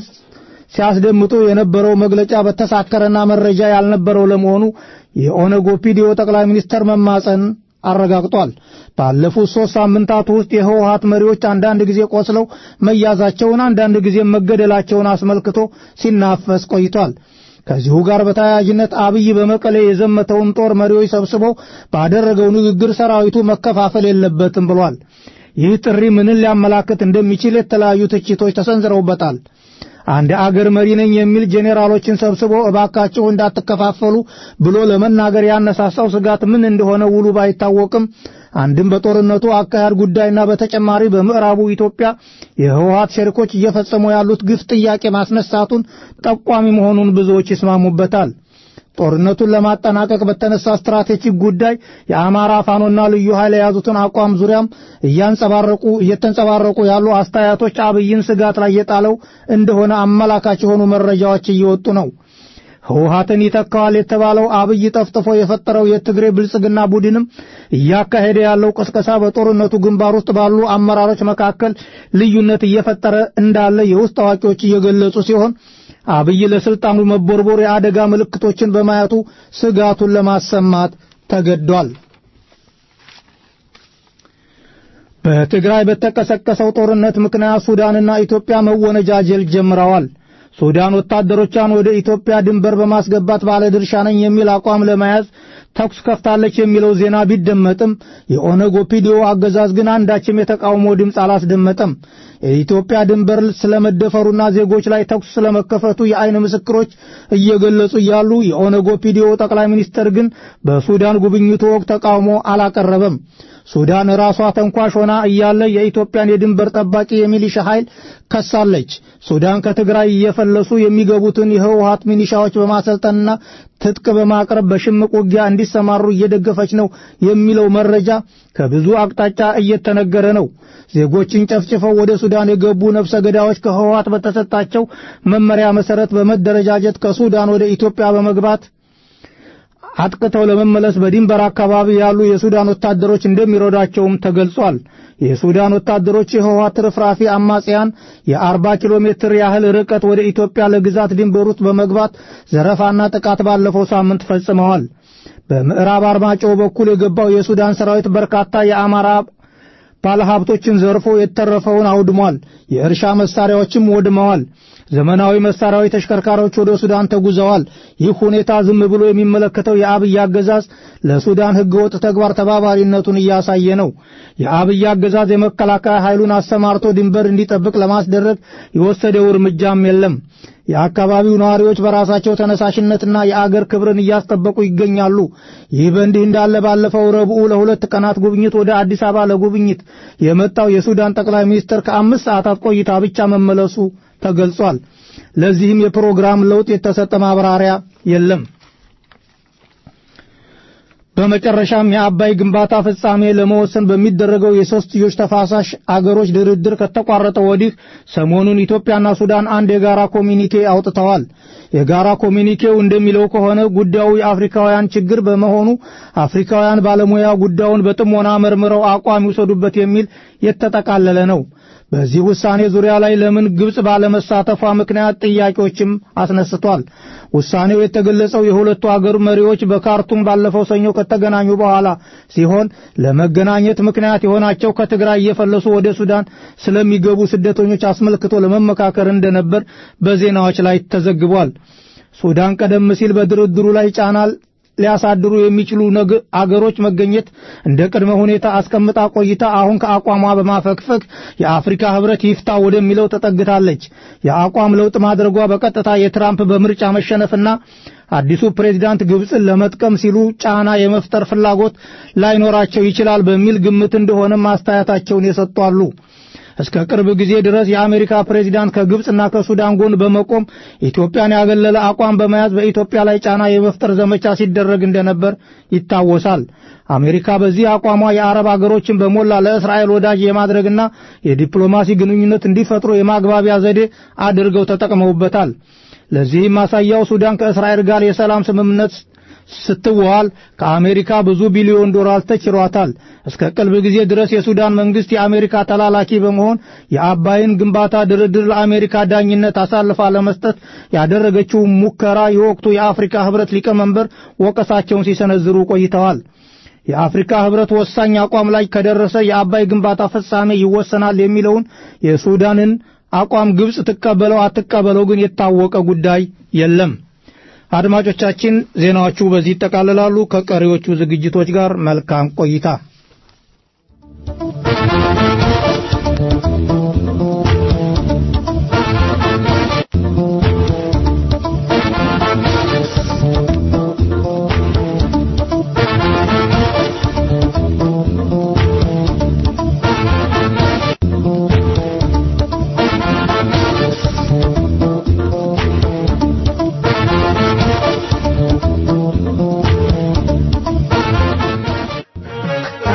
ሲያስደምጡ የነበረው መግለጫ በተሳከረና መረጃ ያልነበረው ለመሆኑ የኦነግ ኦፒዲዮ ጠቅላይ ሚኒስተር መማፀን አረጋግጧል። ባለፉት ሶስት ሳምንታት ውስጥ የህወሓት መሪዎች አንዳንድ ጊዜ ቆስለው መያዛቸውን፣ አንዳንድ ጊዜ መገደላቸውን አስመልክቶ ሲናፈስ ቆይቷል። ከዚሁ ጋር በተያያዥነት አብይ በመቀሌ የዘመተውን ጦር መሪዎች ሰብስቦ ባደረገው ንግግር ሰራዊቱ መከፋፈል የለበትም ብሏል። ይህ ጥሪ ምንን ሊያመላክት እንደሚችል የተለያዩ ትችቶች ተሰንዝረውበታል። አንድ አገር መሪ ነኝ የሚል ጄኔራሎችን ሰብስቦ እባካችሁ እንዳትከፋፈሉ ብሎ ለመናገር ያነሳሳው ስጋት ምን እንደሆነ ውሉ ባይታወቅም አንድም በጦርነቱ አካሄድ ጉዳይና በተጨማሪ በምዕራቡ ኢትዮጵያ የህወሓት ሸሪኮች እየፈጸሙ ያሉት ግፍ ጥያቄ ማስነሳቱን ጠቋሚ መሆኑን ብዙዎች ይስማሙበታል። ጦርነቱን ለማጠናቀቅ በተነሳ ስትራቴጂክ ጉዳይ የአማራ ፋኖና ልዩ ኃይል የያዙትን አቋም ዙሪያም እያንጸባረቁ እየተንጸባረቁ ያሉ አስተያየቶች አብይን ስጋት ላይ የጣለው እንደሆነ አመላካች የሆኑ መረጃዎች እየወጡ ነው። ህወሓትን ይተካዋል የተባለው አብይ ጠፍጥፎ የፈጠረው የትግሬ ብልጽግና ቡድንም እያካሄደ ያለው ቅስቀሳ በጦርነቱ ግንባር ውስጥ ባሉ አመራሮች መካከል ልዩነት እየፈጠረ እንዳለ የውስጥ አዋቂዎች እየገለጹ ሲሆን አብይ ለስልጣኑ መቦርቦር የአደጋ ምልክቶችን በማየቱ ስጋቱን ለማሰማት ተገዷል። በትግራይ በተቀሰቀሰው ጦርነት ምክንያት ሱዳንና ኢትዮጵያ መወነጃጀል ጀምረዋል። ሱዳን ወታደሮቿን ወደ ኢትዮጵያ ድንበር በማስገባት ባለድርሻ ነኝ የሚል አቋም ለመያዝ ተኩስ ከፍታለች የሚለው ዜና ቢደመጥም የኦነግ ኦፒዲዮ አገዛዝ ግን አንዳችም የተቃውሞ ድምፅ አላስደመጠም። የኢትዮጵያ ድንበር ስለመደፈሩና ዜጎች ላይ ተኩስ ስለመከፈቱ የአይን ምስክሮች እየገለጹ እያሉ የኦነግ ኦፒዲዮ ጠቅላይ ሚኒስትር ግን በሱዳን ጉብኝቱ ወቅት ተቃውሞ አላቀረበም። ሱዳን ራሷ ተንኳሽ ሆና እያለ የኢትዮጵያን የድንበር ጠባቂ የሚሊሻ ኃይል ከሳለች። ሱዳን ከትግራይ እየፈለሱ የሚገቡትን የህወሀት ሚሊሻዎች በማሰልጠንና ትጥቅ በማቅረብ በሽምቅ ውጊያ እንዲሰማሩ እየደገፈች ነው የሚለው መረጃ ከብዙ አቅጣጫ እየተነገረ ነው። ዜጎችን ጨፍጭፈው ወደ ሱዳን የገቡ ነፍሰ ገዳዮች ከህወሀት በተሰጣቸው መመሪያ መሰረት በመደረጃጀት ከሱዳን ወደ ኢትዮጵያ በመግባት አጥቅተው ለመመለስ በድንበር አካባቢ ያሉ የሱዳን ወታደሮች እንደሚረዷቸውም ተገልጿል። የሱዳን ወታደሮች የህወሓት ርፍራፊ አማጽያን የአርባ ኪሎ ሜትር ያህል ርቀት ወደ ኢትዮጵያ ለግዛት ድንበር ውስጥ በመግባት ዘረፋና ጥቃት ባለፈው ሳምንት ፈጽመዋል። በምዕራብ አርማጭሆ በኩል የገባው የሱዳን ሰራዊት በርካታ የአማራ ባለሀብቶችን ዘርፎ የተረፈውን አውድሟል። የእርሻ መሳሪያዎችም ወድመዋል። ዘመናዊ መሳሪያዊ ተሽከርካሪዎች ወደ ሱዳን ተጉዘዋል። ይህ ሁኔታ ዝም ብሎ የሚመለከተው የአብይ አገዛዝ ለሱዳን ህገወጥ ተግባር ተባባሪነቱን እያሳየ ነው። የአብይ አገዛዝ የመከላከያ ኃይሉን አሰማርቶ ድንበር እንዲጠብቅ ለማስደረግ የወሰደው እርምጃም የለም። የአካባቢው ነዋሪዎች በራሳቸው ተነሳሽነትና የአገር ክብርን እያስጠበቁ ይገኛሉ። ይህ በእንዲህ እንዳለ ባለፈው ረቡዕ ለሁለት ቀናት ጉብኝት ወደ አዲስ አበባ ለጉብኝት የመጣው የሱዳን ጠቅላይ ሚኒስትር ከአምስት ሰዓታት ቆይታ ብቻ መመለሱ ተገልጿል። ለዚህም የፕሮግራም ለውጥ የተሰጠ ማብራሪያ የለም። በመጨረሻም የአባይ ግንባታ ፍጻሜ ለመወሰን በሚደረገው የሶስትዮሽ ተፋሳሽ አገሮች ድርድር ከተቋረጠ ወዲህ ሰሞኑን ኢትዮጵያና ሱዳን አንድ የጋራ ኮሚኒኬ አውጥተዋል። የጋራ ኮሚኒኬው እንደሚለው ከሆነ ጉዳዩ የአፍሪካውያን ችግር በመሆኑ አፍሪካውያን ባለሙያ ጉዳዩን በጥሞና መርምረው አቋም ይውሰዱበት የሚል የተጠቃለለ ነው። በዚህ ውሳኔ ዙሪያ ላይ ለምን ግብጽ ባለመሳተፏ ምክንያት ጥያቄዎችም አስነስቷል። ውሳኔው የተገለጸው የሁለቱ አገር መሪዎች በካርቱም ባለፈው ሰኞ ከተገናኙ በኋላ ሲሆን ለመገናኘት ምክንያት የሆናቸው ከትግራይ እየፈለሱ ወደ ሱዳን ስለሚገቡ ስደተኞች አስመልክቶ ለመመካከር እንደነበር በዜናዎች ላይ ተዘግቧል። ሱዳን ቀደም ሲል በድርድሩ ላይ ጫና ሊያሳድሩ የሚችሉ አገሮች መገኘት እንደ ቅድመ ሁኔታ አስቀምጣ ቆይታ አሁን ከአቋሟ በማፈግፈግ የአፍሪካ ሕብረት ይፍታ ወደሚለው ተጠግታለች። የአቋም ለውጥ ማድረጓ በቀጥታ የትራምፕ በምርጫ መሸነፍና አዲሱ ፕሬዝዳንት ግብፅን ለመጥቀም ሲሉ ጫና የመፍጠር ፍላጎት ላይኖራቸው ይችላል በሚል ግምት እንደሆነ ማስተያየታቸውን የሰጡ አሉ። እስከ ቅርብ ጊዜ ድረስ የአሜሪካ ፕሬዚዳንት ከግብፅና ከሱዳን ጎን በመቆም ኢትዮጵያን ያገለለ አቋም በመያዝ በኢትዮጵያ ላይ ጫና የመፍጠር ዘመቻ ሲደረግ እንደነበር ይታወሳል። አሜሪካ በዚህ አቋሟ የአረብ አገሮችን በሞላ ለእስራኤል ወዳጅ የማድረግና የዲፕሎማሲ ግንኙነት እንዲፈጥሩ የማግባቢያ ዘዴ አድርገው ተጠቅመውበታል። ለዚህም ማሳያው ሱዳን ከእስራኤል ጋር የሰላም ስምምነት ስትዋል ከአሜሪካ ብዙ ቢሊዮን ዶላር ተችሯታል። እስከ ቅርብ ጊዜ ድረስ የሱዳን መንግስት የአሜሪካ ተላላኪ በመሆን የአባይን ግንባታ ድርድር ለአሜሪካ ዳኝነት አሳልፋ ለመስጠት ያደረገችው ሙከራ የወቅቱ የአፍሪካ ህብረት ሊቀመንበር ወቀሳቸውን ሲሰነዝሩ ቆይተዋል። የአፍሪካ ህብረት ወሳኝ አቋም ላይ ከደረሰ የአባይ ግንባታ ፍጻሜ ይወሰናል የሚለውን የሱዳንን አቋም ግብጽ ትቀበለው አትቀበለው ግን የታወቀ ጉዳይ የለም። አድማጮቻችን ዜናዎቹ በዚህ ይጠቃልላሉ። ከቀሪዎቹ ዝግጅቶች ጋር መልካም ቆይታ። ♪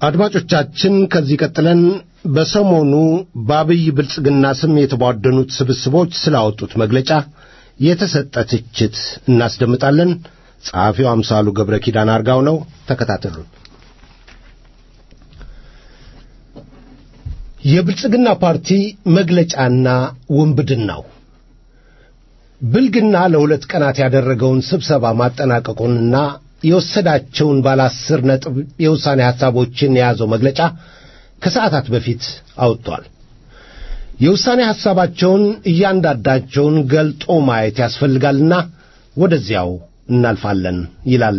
አድማጮቻችን ከዚህ ቀጥለን በሰሞኑ በአብይ ብልጽግና ስም የተቧደኑት ስብስቦች ስላወጡት መግለጫ የተሰጠ ትችት እናስደምጣለን። ጸሐፊው አምሳሉ ገብረ ኪዳን አርጋው ነው። ተከታተሉን። የብልጽግና ፓርቲ መግለጫና ውንብድናው ብልግና ለሁለት ቀናት ያደረገውን ስብሰባ ማጠናቀቁንና የወሰዳቸውን ባለ አስር ነጥብ የውሳኔ ሐሳቦችን የያዘው መግለጫ ከሰዓታት በፊት አውጥቷል። የውሳኔ ሐሳባቸውን እያንዳንዳቸውን ገልጦ ማየት ያስፈልጋልና ወደዚያው እናልፋለን ይላል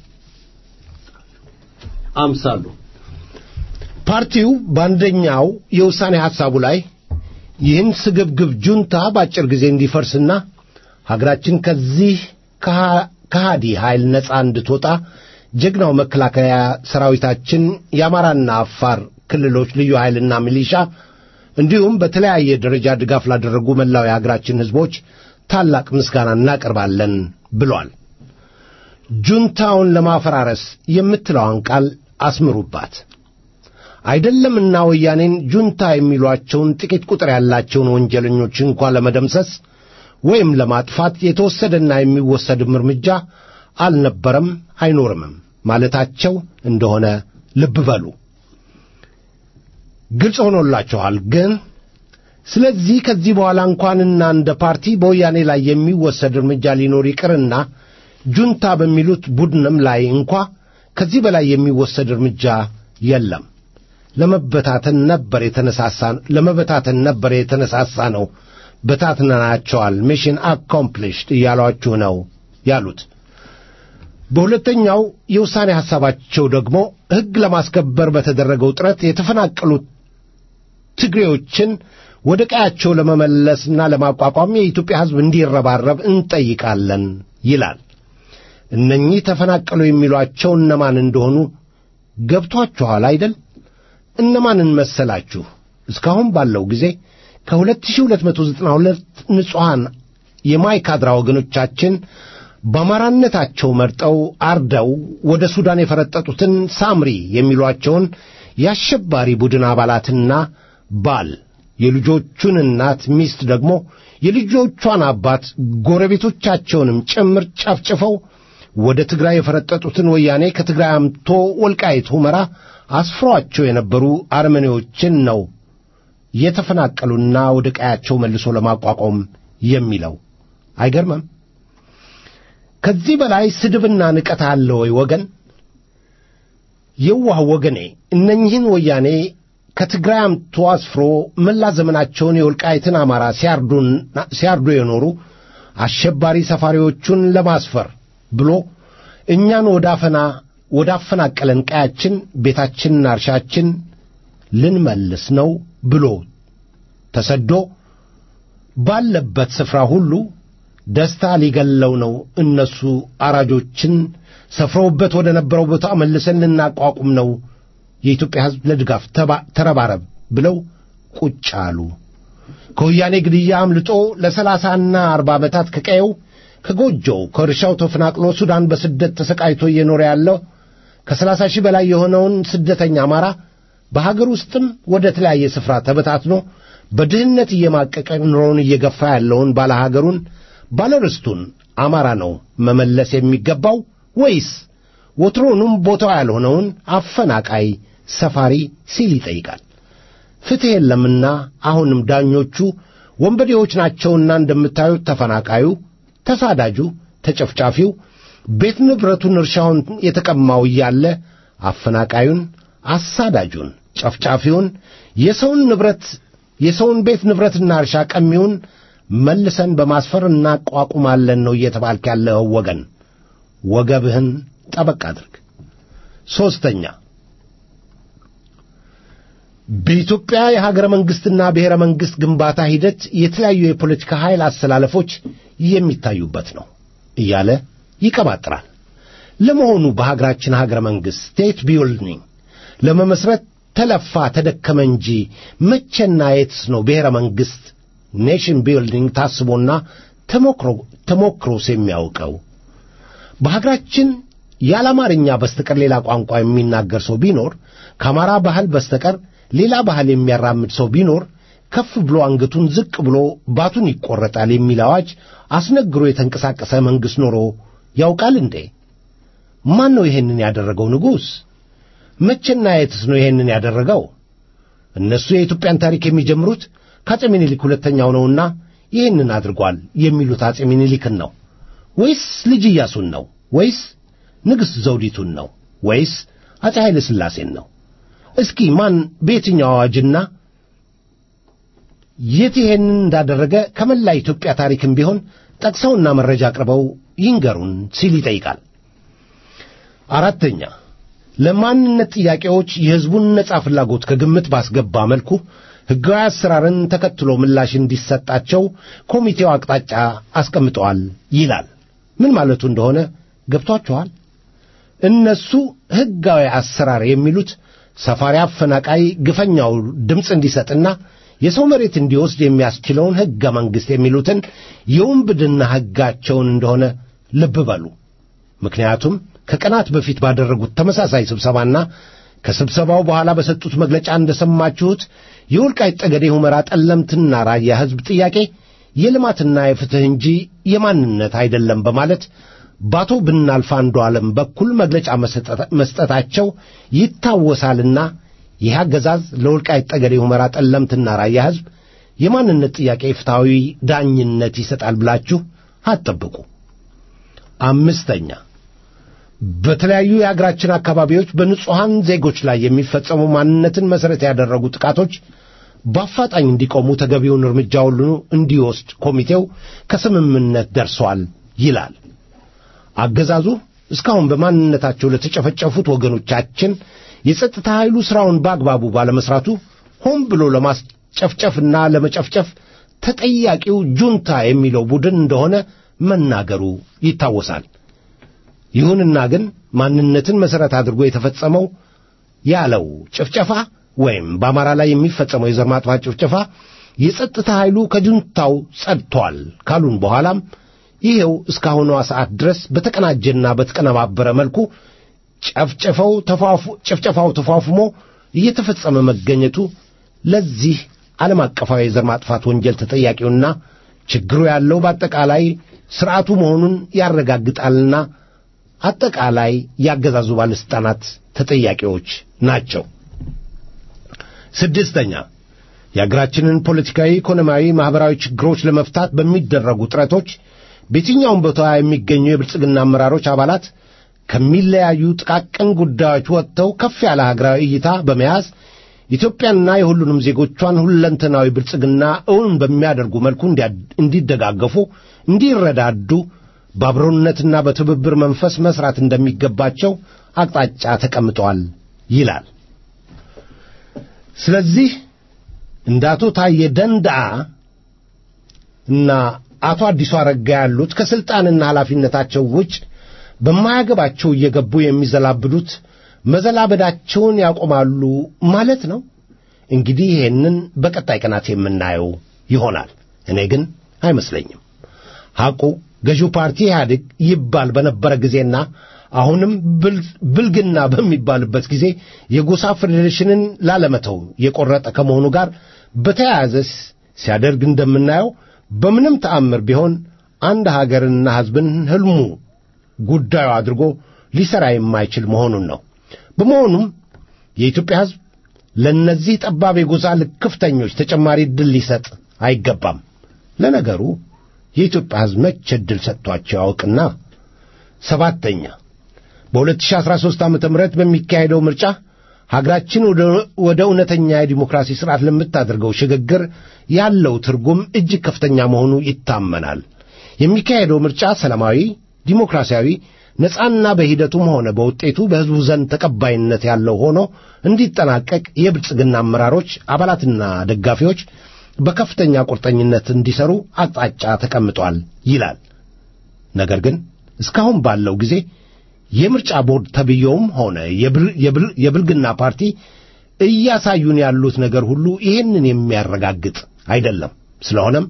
አምሳሉ። ፓርቲው በአንደኛው የውሳኔ ሐሳቡ ላይ ይህን ስግብግብ ጁንታ በአጭር ጊዜ እንዲፈርስና ሀገራችን ከዚህ ከሃዲ ኃይል ነፃ እንድትወጣ ጀግናው መከላከያ ሰራዊታችን የአማራና አፋር ክልሎች ልዩ ኃይልና ሚሊሻ እንዲሁም በተለያየ ደረጃ ድጋፍ ላደረጉ መላው የሀገራችን ሕዝቦች ታላቅ ምስጋና እናቀርባለን ብሏል። ጁንታውን ለማፈራረስ የምትለዋን ቃል አስምሩባት። አይደለምና ወያኔን ጁንታ የሚሏቸውን ጥቂት ቁጥር ያላቸውን ወንጀለኞች እንኳ ለመደምሰስ ወይም ለማጥፋት የተወሰደና የሚወሰድም እርምጃ አልነበረም አይኖርምም ማለታቸው እንደሆነ ልብ በሉ። ግልጽ ሆኖላችኋል። ግን ስለዚህ ከዚህ በኋላ እንኳንና እንደ ፓርቲ በወያኔ ላይ የሚወሰድ እርምጃ ሊኖር ይቅርና ጁንታ በሚሉት ቡድንም ላይ እንኳ ከዚህ በላይ የሚወሰድ እርምጃ የለም። ለመበታተን ነበር የተነሳሳ ለመበታተን ነበር የተነሳሳ ነው በታትነናቸዋል ሚሽን አኮምፕሊሽድ እያሏችሁ ነው ያሉት። በሁለተኛው የውሳኔ ሐሳባቸው ደግሞ ሕግ ለማስከበር በተደረገው ጥረት የተፈናቀሉት ትግሬዎችን ወደ ቀያቸው ለመመለስና ለማቋቋም የኢትዮጵያ ሕዝብ እንዲረባረብ እንጠይቃለን ይላል። እነኚህ ተፈናቀሉ የሚሏቸው እነማን እንደሆኑ ገብቷችኋል አይደል? እነማንን መሰላችሁ? እስካሁን ባለው ጊዜ ከ2292 ንጹሐን የማይካድራ ወገኖቻችን በአማራነታቸው መርጠው አርደው ወደ ሱዳን የፈረጠጡትን ሳምሪ የሚሏቸውን የአሸባሪ ቡድን አባላትና ባል የልጆቹን እናት ሚስት ደግሞ የልጆቿን አባት ጎረቤቶቻቸውንም ጭምር ጨፍጭፈው ወደ ትግራይ የፈረጠጡትን ወያኔ ከትግራይ አምቶ ወልቃይት ሁመራ አስፍሯቸው የነበሩ አርመኔዎችን ነው የተፈናቀሉና ወደ ቀያቸው መልሶ ለማቋቋም የሚለው አይገርምም? ከዚህ በላይ ስድብና ንቀት አለ ወይ ወገን? የዋህ ወገኔ እነኝህን ወያኔ ከትግራይ አምቶ አስፍሮ መላ ዘመናቸውን የወልቃይትን አማራ ሲያርዱ የኖሩ አሸባሪ ሰፋሪዎቹን ለማስፈር ብሎ እኛን ወዳፈና ወዳፈናቀለን ቀያችን ቤታችንና እርሻችን ልንመልስ ነው ብሎ ተሰዶ ባለበት ስፍራ ሁሉ ደስታ ሊገለው ነው። እነሱ አራጆችን ሰፍረውበት ወደ ነበረው ቦታ መልሰን ልናቋቁም ነው። የኢትዮጵያ ሕዝብ ለድጋፍ ተረባረብ ብለው ቁጭ አሉ። ከወያኔ ግድያ አምልጦ ለሰላሳና አርባ ዓመታት ከቀየው ከጎጆው ከእርሻው ተፈናቅሎ ሱዳን በስደት ተሰቃይቶ እየኖረ ያለው ከሰላሳ ሺህ በላይ የሆነውን ስደተኛ አማራ በሀገር ውስጥም ወደ ተለያየ ስፍራ ተበታትኖ በድህነት እየማቀቀ ኑሮውን እየገፋ ያለውን ባለ ሀገሩን ባለ ርስቱን አማራ ነው መመለስ የሚገባው ወይስ ወትሮኑም ቦታው ያልሆነውን አፈናቃይ ሰፋሪ ሲል ይጠይቃል። ፍትሕ የለምና አሁንም ዳኞቹ ወንበዴዎች ናቸውና እንደምታዩት ተፈናቃዩ፣ ተሳዳጁ፣ ተጨፍጫፊው ቤት ንብረቱን እርሻውን የተቀማው እያለ አፈናቃዩን፣ አሳዳጁን፣ ጨፍጫፊውን የሰውን ንብረት የሰውን ቤት ንብረትና እርሻ ቀሚውን መልሰን በማስፈር እናቋቁማለን ነው እየተባልክ ያለው ወገን። ወገብህን ጠበቅ አድርግ። ሦስተኛ በኢትዮጵያ የሀገረ መንግሥትና ብሔረ መንግሥት ግንባታ ሂደት የተለያዩ የፖለቲካ ኃይል አሰላለፎች የሚታዩበት ነው እያለ ይቀባጥራል። ለመሆኑ በሀገራችን ሀገረ መንግሥት ስቴት ቢልዲንግ ለመመስረት ተለፋ ተደከመ እንጂ መቼና የትስ ነው ብሔረ መንግሥት ኔሽን ቢልዲንግ ታስቦና ተሞክሮስ የሚያውቀው? በሀገራችን ያለ አማርኛ በስተቀር ሌላ ቋንቋ የሚናገር ሰው ቢኖር ከአማራ ባህል በስተቀር ሌላ ባህል የሚያራምድ ሰው ቢኖር ከፍ ብሎ አንገቱን ዝቅ ብሎ ባቱን ይቆረጣል የሚል አዋጅ አስነግሮ የተንቀሳቀሰ መንግሥት ኖሮ ያውቃል እንዴ? ማን ነው ይሄንን ያደረገው ንጉሥ? መቼና የትስ ነው ይሄንን ያደረገው? እነሱ የኢትዮጵያን ታሪክ የሚጀምሩት ከአፄ ምኒልክ ሁለተኛው ነውና ይህንን አድርጓል የሚሉት አፄ ምኒልክን ነው ወይስ ልጅ ኢያሱን ነው ወይስ ንግሥት ዘውዲቱን ነው ወይስ አፄ ኃይለ ሥላሴን ነው? እስኪ ማን በየትኛው አዋጅና የት ይሄንን እንዳደረገ ከመላ ኢትዮጵያ ታሪክም ቢሆን ጠቅሰውና መረጃ አቅርበው ይንገሩን ሲል ይጠይቃል። አራተኛ ለማንነት ጥያቄዎች የሕዝቡን ነጻ ፍላጎት ከግምት ባስገባ መልኩ ሕጋዊ አሰራርን ተከትሎ ምላሽ እንዲሰጣቸው ኮሚቴው አቅጣጫ አስቀምጠዋል ይላል። ምን ማለቱ እንደሆነ ገብቷችኋል? እነሱ ሕጋዊ አሰራር የሚሉት ሰፋሪ አፈናቃይ ግፈኛው ድምፅ እንዲሰጥና የሰው መሬት እንዲወስድ የሚያስችለውን ሕገ መንግሥት የሚሉትን የውንብድና ሕጋቸውን እንደሆነ ልብ በሉ። ምክንያቱም ከቀናት በፊት ባደረጉት ተመሳሳይ ስብሰባና ከስብሰባው በኋላ በሰጡት መግለጫ እንደሰማችሁት የወልቃይት ጠገዴ ሁመራ ጠለምትና ራያ ሕዝብ ጥያቄ የልማትና የፍትሕ እንጂ የማንነት አይደለም በማለት በአቶ ብናልፍ አንዱ ዓለም በኩል መግለጫ መስጠታቸው ይታወሳልና ይህ አገዛዝ ለወልቃይት ጠገዴ ሁመራ ጠለምትና ራያ ሕዝብ የማንነት ጥያቄ ፍትሐዊ ዳኝነት ይሰጣል ብላችሁ አትጠብቁ። አምስተኛ በተለያዩ የአገራችን አካባቢዎች በንጹሐን ዜጎች ላይ የሚፈጸሙ ማንነትን መሠረት ያደረጉ ጥቃቶች በአፋጣኝ እንዲቆሙ ተገቢውን እርምጃ ሁሉ እንዲወስድ ኮሚቴው ከስምምነት ደርሷል ይላል። አገዛዙ እስካሁን በማንነታቸው ለተጨፈጨፉት ወገኖቻችን የጸጥታ ኃይሉ ሥራውን በአግባቡ ባለመሥራቱ ሆን ብሎ ለማስጨፍጨፍና ለመጨፍጨፍ ተጠያቂው ጁንታ የሚለው ቡድን እንደሆነ መናገሩ ይታወሳል። ይሁንና ግን ማንነትን መሠረት አድርጎ የተፈጸመው ያለው ጭፍጨፋ ወይም በአማራ ላይ የሚፈጸመው የዘር ማጥፋት ጭፍጨፋ የጸጥታ ኃይሉ ከጁንታው ጸድቷል ካሉን በኋላም ይሄው እስካሁኗ ሰዓት ድረስ በተቀናጀና በተቀነባበረ መልኩ ጨፍጨፈው ጭፍጨፋው ተፏፍሞ እየተፈጸመ መገኘቱ ለዚህ ዓለም አቀፋዊ የዘር ማጥፋት ወንጀል ተጠያቂውና ችግሩ ያለው በአጠቃላይ ሥርዓቱ መሆኑን ያረጋግጣልና አጠቃላይ ያገዛዙ ባለሥልጣናት ተጠያቂዎች ናቸው። ስድስተኛ የአገራችንን ፖለቲካዊ፣ ኢኮኖሚያዊ፣ ማኅበራዊ ችግሮች ለመፍታት በሚደረጉ ጥረቶች በየትኛውም ቦታ የሚገኙ የብልጽግና አመራሮች አባላት ከሚለያዩ ጥቃቅን ጉዳዮች ወጥተው ከፍ ያለ ሀገራዊ እይታ በመያዝ ኢትዮጵያንና የሁሉንም ዜጎቿን ሁለንተናዊ ብልጽግና እውን በሚያደርጉ መልኩ እንዲደጋገፉ፣ እንዲረዳዱ በአብሮነትና በትብብር መንፈስ መሥራት እንደሚገባቸው አቅጣጫ ተቀምጠዋል ይላል። ስለዚህ እንደ አቶ ታዬ ደንደዓ እና አቶ አዲሱ አረጋ ያሉት ከሥልጣንና ኃላፊነታቸው ውጭ በማያገባቸው እየገቡ የሚዘላብዱት መዘላበዳቸውን ያቆማሉ ማለት ነው። እንግዲህ ይሄንን በቀጣይ ቀናት የምናየው ይሆናል። እኔ ግን አይመስለኝም። ሐቁ ገዢው ፓርቲ ኢህአዴግ ይባል በነበረ ጊዜና አሁንም ብልግና በሚባልበት ጊዜ የጎሳ ፌዴሬሽንን ላለመተው የቆረጠ ከመሆኑ ጋር በተያያዘ ሲያደርግ እንደምናየው በምንም ተአምር ቢሆን አንድ ሀገርንና ሕዝብን ሕልሙ ጉዳዩ አድርጎ ሊሠራ የማይችል መሆኑን ነው። በመሆኑም የኢትዮጵያ ሕዝብ ለእነዚህ ጠባብ የጎሳ ልክፍተኞች ተጨማሪ ዕድል ሊሰጥ አይገባም። ለነገሩ የኢትዮጵያ ሕዝብ መቼ ዕድል ሰጥቷቸው ያውቅና። ሰባተኛ በ2013 ዓ ም በሚካሄደው ምርጫ ሀገራችን ወደ እውነተኛ የዲሞክራሲ ሥርዓት ለምታደርገው ሽግግር ያለው ትርጉም እጅግ ከፍተኛ መሆኑ ይታመናል። የሚካሄደው ምርጫ ሰላማዊ፣ ዲሞክራሲያዊ፣ ነጻና በሂደቱም ሆነ በውጤቱ በሕዝቡ ዘንድ ተቀባይነት ያለው ሆኖ እንዲጠናቀቅ የብልጽግና አመራሮች፣ አባላትና ደጋፊዎች በከፍተኛ ቁርጠኝነት እንዲሰሩ አቅጣጫ ተቀምጧል ይላል። ነገር ግን እስካሁን ባለው ጊዜ የምርጫ ቦርድ ተብየውም ሆነ የብልግና ፓርቲ እያሳዩን ያሉት ነገር ሁሉ ይህንን የሚያረጋግጥ አይደለም። ስለሆነም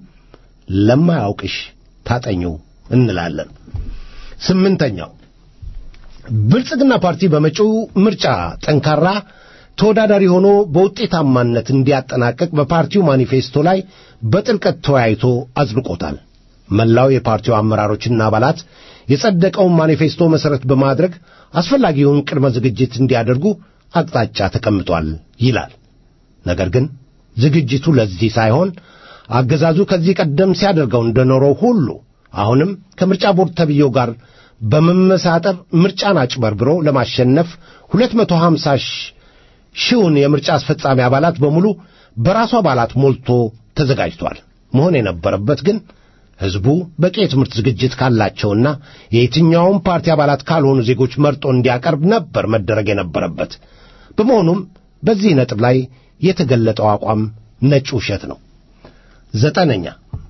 ለማያውቅሽ ታጠኙ እንላለን። ስምንተኛው ብልጽግና ፓርቲ በመጪው ምርጫ ጠንካራ ተወዳዳሪ ሆኖ በውጤታማነት እንዲያጠናቅቅ በፓርቲው ማኒፌስቶ ላይ በጥልቀት ተወያይቶ አጽድቆታል። መላው የፓርቲው አመራሮችና አባላት የጸደቀውን ማኒፌስቶ መሠረት በማድረግ አስፈላጊውን ቅድመ ዝግጅት እንዲያደርጉ አቅጣጫ ተቀምጧል ይላል። ነገር ግን ዝግጅቱ ለዚህ ሳይሆን አገዛዙ ከዚህ ቀደም ሲያደርገው እንደኖረው ሁሉ አሁንም ከምርጫ ቦርድ ተብዬው ጋር በመመሳጠር ምርጫን አጭበርብሮ ለማሸነፍ 250 ሺውን የምርጫ አስፈጻሚ አባላት በሙሉ በራሱ አባላት ሞልቶ ተዘጋጅቷል። መሆን የነበረበት ግን ሕዝቡ በቂ የትምህርት ዝግጅት ካላቸውና የየትኛውም ፓርቲ አባላት ካልሆኑ ዜጎች መርጦ እንዲያቀርብ ነበር መደረግ የነበረበት። በመሆኑም በዚህ ነጥብ ላይ የተገለጠው አቋም ነጭ ውሸት ነው። ዘጠነኛ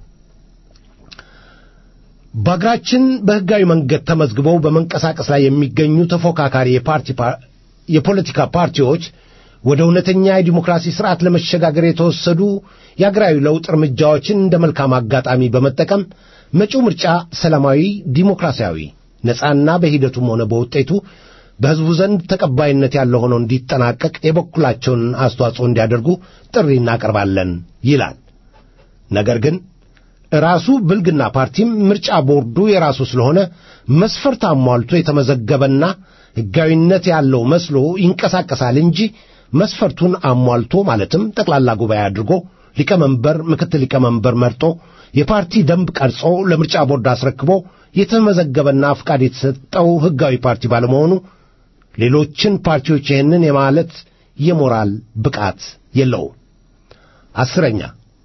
በአገራችን በሕጋዊ መንገድ ተመዝግበው በመንቀሳቀስ ላይ የሚገኙ ተፎካካሪ የፓርቲ የፖለቲካ ፓርቲዎች ወደ እውነተኛ የዲሞክራሲ ስርዓት ለመሸጋገር የተወሰዱ የአገራዊ ለውጥ እርምጃዎችን እንደ መልካም አጋጣሚ በመጠቀም መጪው ምርጫ ሰላማዊ፣ ዲሞክራሲያዊ፣ ነጻና በሂደቱም ሆነ በውጤቱ በሕዝቡ ዘንድ ተቀባይነት ያለው ሆኖ እንዲጠናቀቅ የበኩላቸውን አስተዋጽኦ እንዲያደርጉ ጥሪ እናቀርባለን ይላል። ነገር ግን ራሱ ብልግና ፓርቲም ምርጫ ቦርዱ የራሱ ስለሆነ መስፈርት አሟልቶ የተመዘገበና ሕጋዊነት ያለው መስሎ ይንቀሳቀሳል እንጂ መስፈርቱን አሟልቶ ማለትም ጠቅላላ ጉባኤ አድርጎ ሊቀመንበር፣ ምክትል ሊቀመንበር መርጦ የፓርቲ ደንብ ቀርጾ ለምርጫ ቦርድ አስረክቦ የተመዘገበና ፍቃድ የተሰጠው ሕጋዊ ፓርቲ ባለመሆኑ ሌሎችን ፓርቲዎች ይህንን የማለት የሞራል ብቃት የለውም። አስረኛ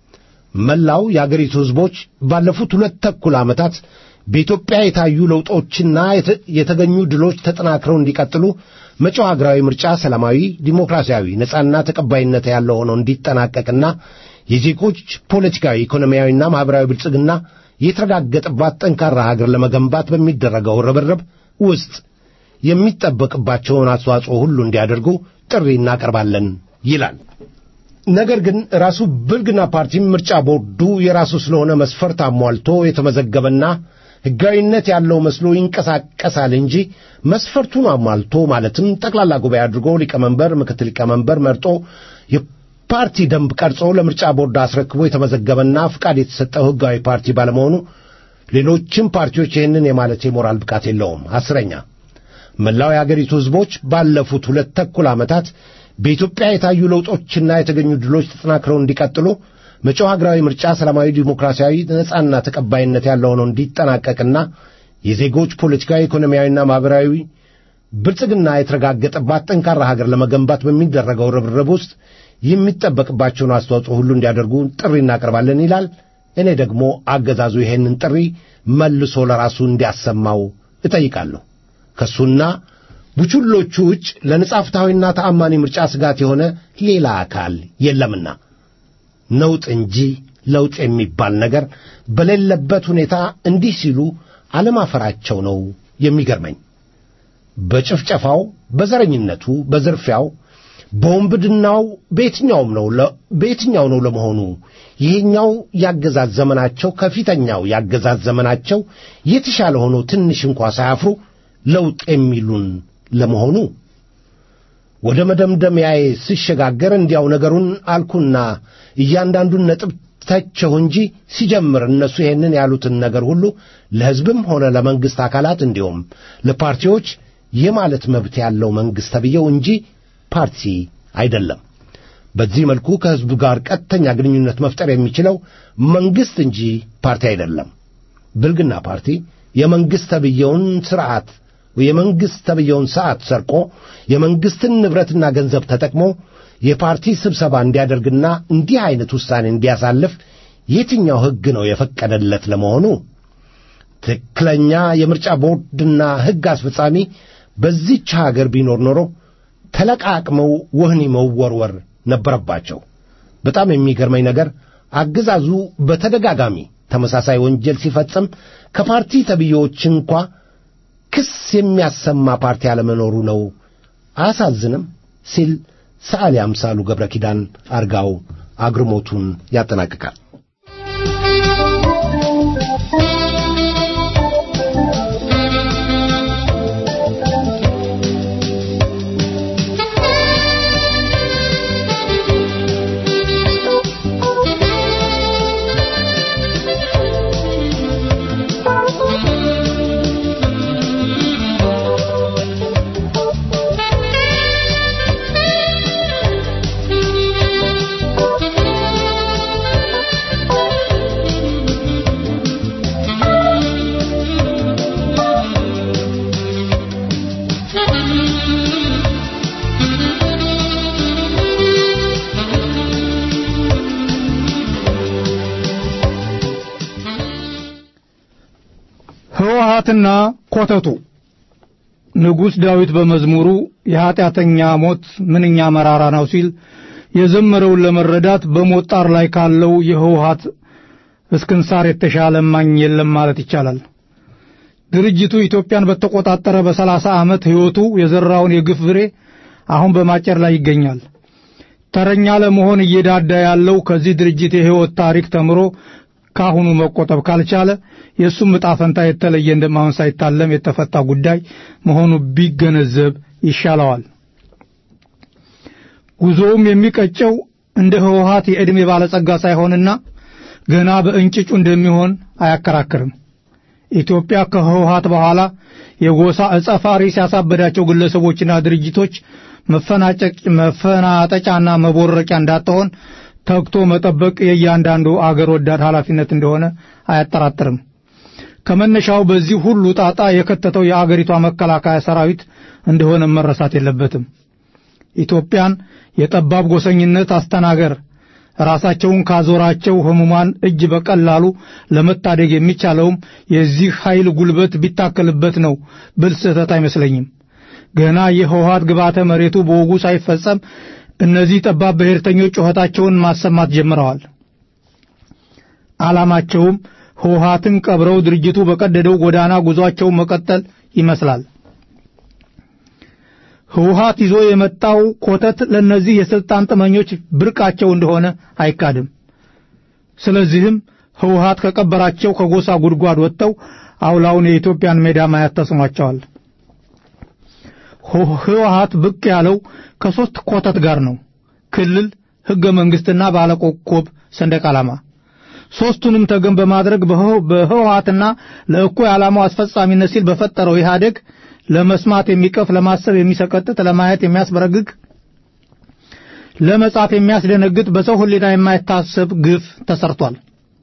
መላው የአገሪቱ ሕዝቦች ባለፉት ሁለት ተኩል ዓመታት በኢትዮጵያ የታዩ ለውጦችና የተገኙ ድሎች ተጠናክረው እንዲቀጥሉ መጪው ሀገራዊ ምርጫ ሰላማዊ፣ ዲሞክራሲያዊ፣ ነጻና ተቀባይነት ያለው ሆኖ እንዲጠናቀቅና የዜጎች ፖለቲካዊ፣ ኢኮኖሚያዊና ማኅበራዊ ብልጽግና የተረጋገጠባት ጠንካራ ሀገር ለመገንባት በሚደረገው ርብርብ ውስጥ የሚጠበቅባቸውን አስተዋጽኦ ሁሉ እንዲያደርጉ ጥሪ እናቀርባለን ይላል። ነገር ግን ራሱ ብልግና ፓርቲም ምርጫ ቦርዱ የራሱ ስለሆነ መስፈርት አሟልቶ የተመዘገበና ሕጋዊነት ያለው መስሎ ይንቀሳቀሳል እንጂ መስፈርቱን አሟልቶ ማለትም ጠቅላላ ጉባኤ አድርጎ ሊቀመንበር፣ ምክትል ሊቀመንበር መርጦ የፓርቲ ደንብ ቀርጾ ለምርጫ ቦርድ አስረክቦ የተመዘገበና ፍቃድ የተሰጠው ሕጋዊ ፓርቲ ባለመሆኑ ሌሎችም ፓርቲዎች ይህንን የማለት የሞራል ብቃት የለውም። አስረኛ መላው የአገሪቱ ሕዝቦች ባለፉት ሁለት ተኩል ዓመታት በኢትዮጵያ የታዩ ለውጦችና የተገኙ ድሎች ተጠናክረው እንዲቀጥሉ መጪው ሀገራዊ ምርጫ ሰላማዊ፣ ዲሞክራሲያዊ፣ ነጻና ተቀባይነት ያለው ሆኖ እንዲጠናቀቅና የዜጎች ፖለቲካዊ፣ ኢኮኖሚያዊና ማኅበራዊ ብልጽግና የተረጋገጠባት ጠንካራ ሀገር ለመገንባት በሚደረገው ርብርብ ውስጥ የሚጠበቅባቸውን አስተዋጽኦ ሁሉ እንዲያደርጉ ጥሪ እናቀርባለን ይላል። እኔ ደግሞ አገዛዙ ይሄንን ጥሪ መልሶ ለራሱ እንዲያሰማው እጠይቃለሁ። ከእሱና ቡችሎቹ ውጭ ለነጻ ፍትሐዊና ተአማኒ ምርጫ ስጋት የሆነ ሌላ አካል የለምና ነውጥ እንጂ ለውጥ የሚባል ነገር በሌለበት ሁኔታ እንዲህ ሲሉ አለማፈራቸው ነው የሚገርመኝ። በጭፍጨፋው፣ በዘረኝነቱ፣ በዝርፊያው፣ በወንብድናው በየትኛውም ነው በየትኛው ነው ለመሆኑ ይሄኛው ያገዛዝ ዘመናቸው ከፊተኛው ያገዛዝ ዘመናቸው የተሻለ ሆኖ ትንሽ እንኳ ሳያፍሩ ለውጥ የሚሉን ለመሆኑ ወደ መደምደሚያዬ ስሸጋገር እንዲያው ነገሩን አልኩና እያንዳንዱን ነጥብ ተቸው እንጂ ሲጀምር እነሱ ይሄንን ያሉትን ነገር ሁሉ ለሕዝብም ሆነ ለመንግሥት አካላት እንዲሁም ለፓርቲዎች የማለት መብት ያለው መንግሥት ተብዬው እንጂ ፓርቲ አይደለም። በዚህ መልኩ ከሕዝቡ ጋር ቀጥተኛ ግንኙነት መፍጠር የሚችለው መንግሥት እንጂ ፓርቲ አይደለም። ብልግና ፓርቲ የመንግሥት ተብዬውን ሥርዓት የመንግሥት ተብዬውን ሰዓት ሰርቆ የመንግሥትን ንብረትና ገንዘብ ተጠቅሞ የፓርቲ ስብሰባ እንዲያደርግና እንዲህ ዐይነት ውሳኔ እንዲያሳልፍ የትኛው ሕግ ነው የፈቀደለት ለመሆኑ? ትክክለኛ የምርጫ ቦርድና ሕግ አስፈጻሚ በዚች ሀገር ቢኖር ኖሮ ተለቃቅመው ወህኒ መወርወር ነበረባቸው። በጣም የሚገርመኝ ነገር አገዛዙ በተደጋጋሚ ተመሳሳይ ወንጀል ሲፈጽም ከፓርቲ ተብዬዎች እንኳ ክስ የሚያሰማ ፓርቲ አለመኖሩ ነው። አያሳዝንም? ሲል ሰዓሊ አምሳሉ ገብረ ኪዳን አርጋው አግርሞቱን ያጠናቅቃል። ህወሓትና ኮተቱ ንጉሥ ዳዊት በመዝሙሩ የኀጢአተኛ ሞት ምንኛ መራራ ነው ሲል የዘመረውን ለመረዳት በሞት ጣር ላይ ካለው የህወሓት እስክንሳር የተሻለ ማኝ የለም ማለት ይቻላል። ድርጅቱ ኢትዮጵያን በተቆጣጠረ በሰላሳ ዓመት ሕይወቱ የዘራውን የግፍ ፍሬ አሁን በማጨር ላይ ይገኛል። ተረኛ ለመሆን እየዳዳ ያለው ከዚህ ድርጅት የሕይወት ታሪክ ተምሮ ካሁኑ መቆጠብ ካልቻለ የእሱም ዕጣ ፈንታ የተለየ እንደማሆን ሳይታለም የተፈታ ጉዳይ መሆኑ ቢገነዘብ ይሻለዋል። ጉዞውም የሚቀጨው እንደ ህወሓት የዕድሜ ባለጸጋ ሳይሆንና ገና በእንጭጩ እንደሚሆን አያከራክርም። ኢትዮጵያ ከህወሓት በኋላ የጎሳ ዕጸ ፋሪስ ያሳበዳቸው ግለሰቦችና ድርጅቶች መፈናጠጫና መቦረቂያ እንዳትሆን ተግቶ መጠበቅ የእያንዳንዱ አገር ወዳድ ኃላፊነት እንደሆነ አያጠራጥርም። ከመነሻው በዚህ ሁሉ ጣጣ የከተተው የአገሪቷ መከላከያ ሰራዊት እንደሆነ መረሳት የለበትም። ኢትዮጵያን የጠባብ ጎሰኝነት አስተናገር ራሳቸውን ካዞራቸው ህሙማን እጅ በቀላሉ ለመታደግ የሚቻለውም የዚህ ኃይል ጉልበት ቢታከልበት ነው ብል ስህተት አይመስለኝም። ገና የህወሓት ግብዓተ መሬቱ በወጉ ሳይፈጸም እነዚህ ጠባብ ብሔርተኞች ጩኸታቸውን ማሰማት ጀምረዋል። ዓላማቸውም ህወሓትን ቀብረው ድርጅቱ በቀደደው ጎዳና ጉዟቸውን መቀጠል ይመስላል። ህወሓት ይዞ የመጣው ኮተት ለእነዚህ የስልጣን ጥመኞች ብርቃቸው እንደሆነ አይካድም። ስለዚህም ህወሓት ከቀበራቸው ከጎሳ ጉድጓድ ወጥተው አውላውን የኢትዮጵያን ሜዳ ማየት ተስኗቸዋል። ህወሓት ብቅ ያለው ከሶስት ኮተት ጋር ነው። ክልል፣ ህገ መንግስትና ባለኮከብ ሰንደቅ ዓላማ። ሶስቱንም ተገን በማድረግ በህወሓትና ለእኩይ ዓላማው አስፈጻሚነት ሲል በፈጠረው ኢህአዴግ ለመስማት የሚቀፍ ለማሰብ የሚሰቀጥጥ ለማየት የሚያስበረግግ ለመጻፍ የሚያስደነግጥ በሰው ህሊና የማይታሰብ ግፍ ተሰርቷል።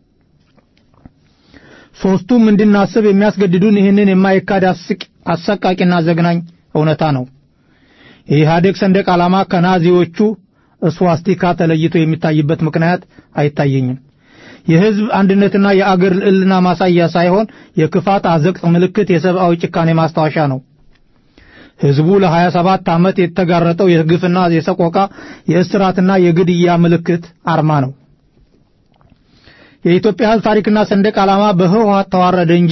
ሶስቱም እንድናስብ የሚያስገድዱን ይህንን የማይካድ አሰቃቂና ዘግናኝ እውነታ ነው። የኢህአዴግ ሰንደቅ ዓላማ ከናዚዎቹ እስዋስቲካ ተለይቶ የሚታይበት ምክንያት አይታየኝም። የህዝብ አንድነትና የአገር ልዕልና ማሳያ ሳይሆን የክፋት አዘቅት ምልክት፣ የሰብአዊ ጭካኔ ማስታወሻ ነው። ህዝቡ ለ27 ዓመት የተጋረጠው የግፍና የሰቆቃ የእስራትና የግድያ ምልክት አርማ ነው። የኢትዮጵያ ህዝብ ታሪክና ሰንደቅ ዓላማ በህወሓት ተዋረደ እንጂ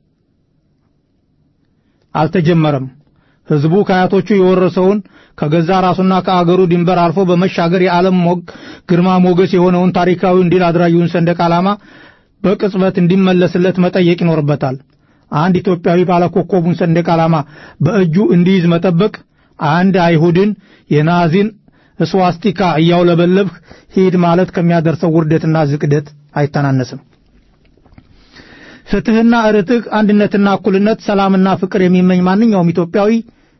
አልተጀመረም። ህዝቡ ከአያቶቹ የወረሰውን ከገዛ ራሱና ከአገሩ ድንበር አልፎ በመሻገር የዓለም ሞግ ግርማ ሞገስ የሆነውን ታሪካዊ ድል አድራጊውን ሰንደቅ ዓላማ በቅጽበት እንዲመለስለት መጠየቅ ይኖርበታል። አንድ ኢትዮጵያዊ ባለኮከቡን ሰንደቅ ዓላማ በእጁ እንዲይዝ መጠበቅ አንድ አይሁድን የናዚን እስዋስቲካ እያውለበለብህ ሂድ ማለት ከሚያደርሰው ውርደትና ዝቅደት አይተናነስም። ፍትህና ርትዕ፣ አንድነትና እኩልነት፣ ሰላምና ፍቅር የሚመኝ ማንኛውም ኢትዮጵያዊ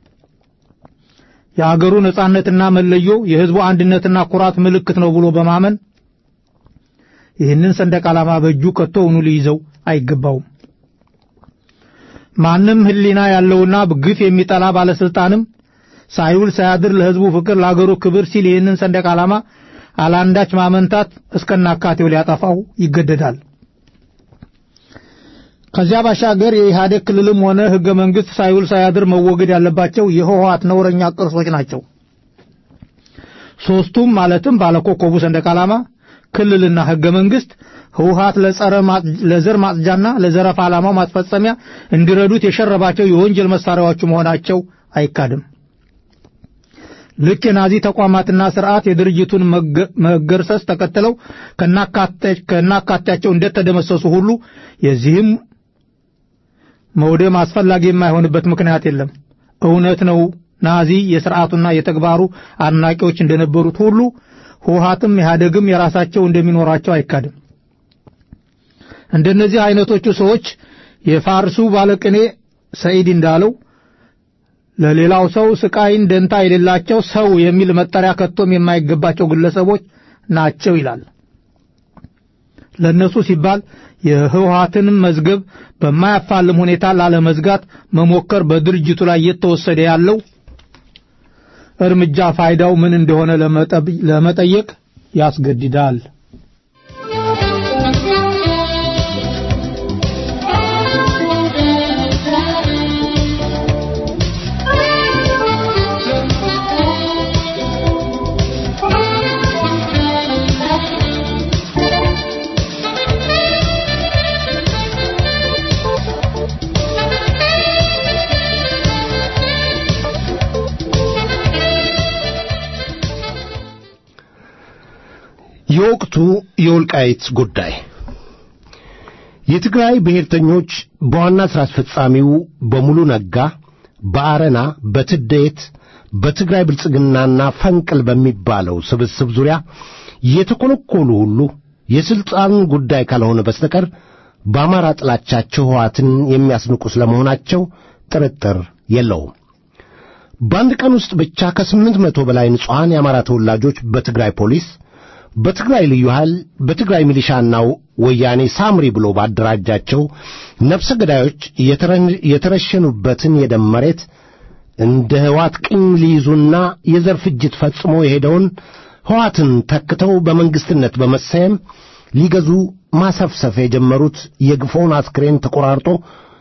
የአገሩ ነጻነትና መለዮ የህዝቡ አንድነትና ኩራት ምልክት ነው ብሎ በማመን ይህንን ሰንደቅ ዓላማ በእጁ ከቶውኑ ሊይዘው አይገባውም። ማንም ህሊና ያለውና ግፍ የሚጠላ ባለስልጣንም ሳይውል ሳያድር ለህዝቡ ፍቅር፣ ለአገሩ ክብር ሲል ይህንን ሰንደቅ ዓላማ አላንዳች ማመንታት እስከናካቴው ሊያጠፋው ይገደዳል። ከዚያ ባሻገር የኢህአዴግ ክልልም ሆነ ህገ መንግስት ሳይውል ሳያድር መወገድ ያለባቸው የህወሓት ነውረኛ ቅርሶች ናቸው። ሶስቱም ማለትም ባለኮከቡ ሰንደቅ ዓላማ፣ ክልልና ህገ መንግስት ህወሓት ለዘር ማጽጃና ለዘረፋ ዓላማው ማስፈጸሚያ እንዲረዱት የሸረባቸው የወንጀል መሳሪያዎቹ መሆናቸው አይካድም። ልክ የናዚ ተቋማትና ስርዓት የድርጅቱን መገርሰስ ተከትለው ከናካቴያቸው እንደተደመሰሱ ሁሉ የዚህም መውደም አስፈላጊ የማይሆንበት ምክንያት የለም። እውነት ነው። ናዚ የስርዓቱና የተግባሩ አድናቂዎች እንደነበሩት ሁሉ ህወሓትም ኢህአዴግም የራሳቸው እንደሚኖራቸው አይካድም። እንደነዚህ አይነቶቹ ሰዎች የፋርሱ ባለቅኔ ሰኢድ እንዳለው ለሌላው ሰው ስቃይን ደንታ የሌላቸው ሰው የሚል መጠሪያ ከቶም የማይገባቸው ግለሰቦች ናቸው ይላል። ለነሱ ሲባል የህወሓትንም መዝገብ በማያፋልም ሁኔታ ላለመዝጋት መሞከር በድርጅቱ ላይ እየተወሰደ ያለው እርምጃ ፋይዳው ምን እንደሆነ ለመጠየቅ ያስገድዳል። Thank you. የወቅቱ የወልቃይት ጉዳይ የትግራይ ብሔርተኞች በዋና ሥራ አስፈጻሚው በሙሉ ነጋ፣ በአረና፣ በትደየት፣ በትግራይ ብልጽግናና ፈንቅል በሚባለው ስብስብ ዙሪያ የተኰለኰሉ ሁሉ የሥልጣን ጉዳይ ካልሆነ በስተቀር በአማራ ጥላቻቸው ሕወሓትን የሚያስንቁ ስለመሆናቸው ጥርጥር የለውም። በአንድ ቀን ውስጥ ብቻ ከስምንት መቶ በላይ ንጹሐን የአማራ ተወላጆች በትግራይ ፖሊስ፣ በትግራይ ልዩ ኃይል፣ በትግራይ ሚሊሻና ወያኔ ሳምሪ ብሎ ባደራጃቸው ነፍሰ ገዳዮች የተረሸኑበትን የደም መሬት እንደ ሕወሓት ቅኝ ሊይዙና የዘር ፍጅት ፈጽሞ የሄደውን ሕወሓትን ተክተው በመንግሥትነት በመሰየም ሊገዙ ማሰፍሰፍ የጀመሩት የግፎውን አስክሬን ተቆራርጦ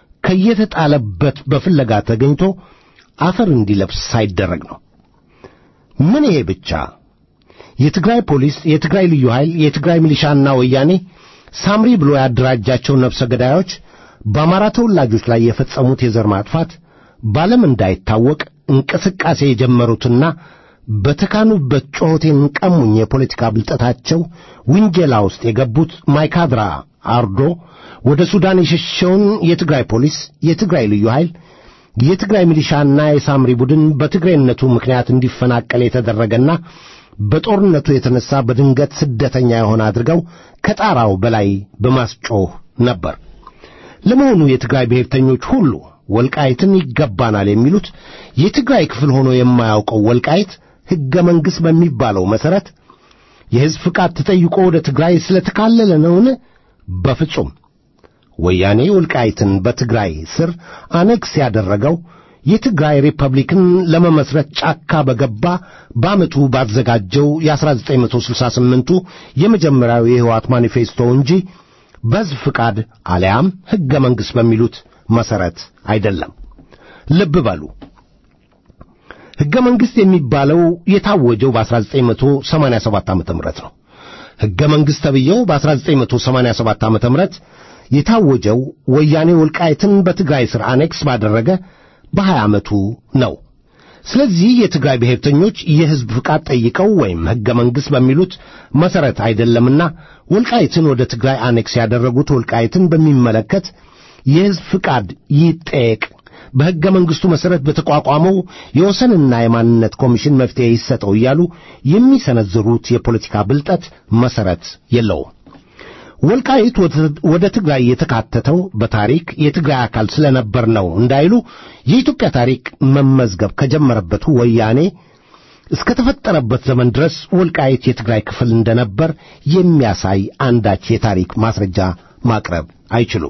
ከየተጣለበት በፍለጋ ተገኝቶ አፈር እንዲለብስ ሳይደረግ ነው። ምን ይሄ ብቻ! የትግራይ ፖሊስ፣ የትግራይ ልዩ ኃይል፣ የትግራይ ሚሊሻና ወያኔ ሳምሪ ብሎ ያደራጃቸው ነፍሰ ገዳዮች በአማራ ተወላጆች ላይ የፈጸሙት የዘር ማጥፋት በዓለም እንዳይታወቅ እንቅስቃሴ የጀመሩትና በተካኑበት ጮኸቴን ቀሙኝ የፖለቲካ ብልጠታቸው ውንጀላ ውስጥ የገቡት ማይካድራ አርዶ ወደ ሱዳን የሸሸውን የትግራይ ፖሊስ፣ የትግራይ ልዩ ኃይል፣ የትግራይ ሚሊሻና የሳምሪ ቡድን በትግሬነቱ ምክንያት እንዲፈናቀል የተደረገና በጦርነቱ የተነሳ በድንገት ስደተኛ የሆነ አድርገው ከጣራው በላይ በማስጮህ ነበር። ለመሆኑ የትግራይ ብሔርተኞች ሁሉ ወልቃይትን ይገባናል የሚሉት የትግራይ ክፍል ሆኖ የማያውቀው ወልቃይት ሕገ መንግሥት በሚባለው መሠረት የሕዝብ ፍቃድ ተጠይቆ ወደ ትግራይ ስለተካለለ ነውን? በፍጹም። ወያኔ ወልቃይትን በትግራይ ስር አነክስ ያደረገው የትግራይ ሪፐብሊክን ለመመስረት ጫካ በገባ በዓመቱ ባዘጋጀው የ1968ቱ የመጀመሪያው የሕይወት ማኒፌስቶ እንጂ በሕዝብ ፍቃድ አሊያም ሕገ መንግሥት በሚሉት መሠረት አይደለም። ልብ በሉ። ሕገ መንግሥት የሚባለው የታወጀው በ1987 ዓ.ም ነው። ሕገ መንግሥት ተብዬው በ1987 ዓ.ም የታወጀው ወያኔ ወልቃይትን በትግራይ ሥር አኔክስ ባደረገ በሀያ ዓመቱ ነው። ስለዚህ የትግራይ ብሔርተኞች የሕዝብ ፍቃድ ጠይቀው ወይም ሕገ መንግሥት በሚሉት መሠረት አይደለምና ወልቃይትን ወደ ትግራይ አኔክስ ያደረጉት ወልቃይትን በሚመለከት የሕዝብ ፍቃድ ይጠየቅ፣ በሕገ መንግሥቱ መሠረት በተቋቋመው የወሰንና የማንነት ኮሚሽን መፍትሔ ይሰጠው እያሉ የሚሰነዝሩት የፖለቲካ ብልጠት መሠረት የለውም። ወልቃይት ወደ ትግራይ የተካተተው በታሪክ የትግራይ አካል ስለነበር ነው እንዳይሉ የኢትዮጵያ ታሪክ መመዝገብ ከጀመረበት ወያኔ እስከ ተፈጠረበት ዘመን ድረስ ወልቃይት የትግራይ ክፍል እንደነበር የሚያሳይ አንዳች የታሪክ ማስረጃ ማቅረብ አይችሉም።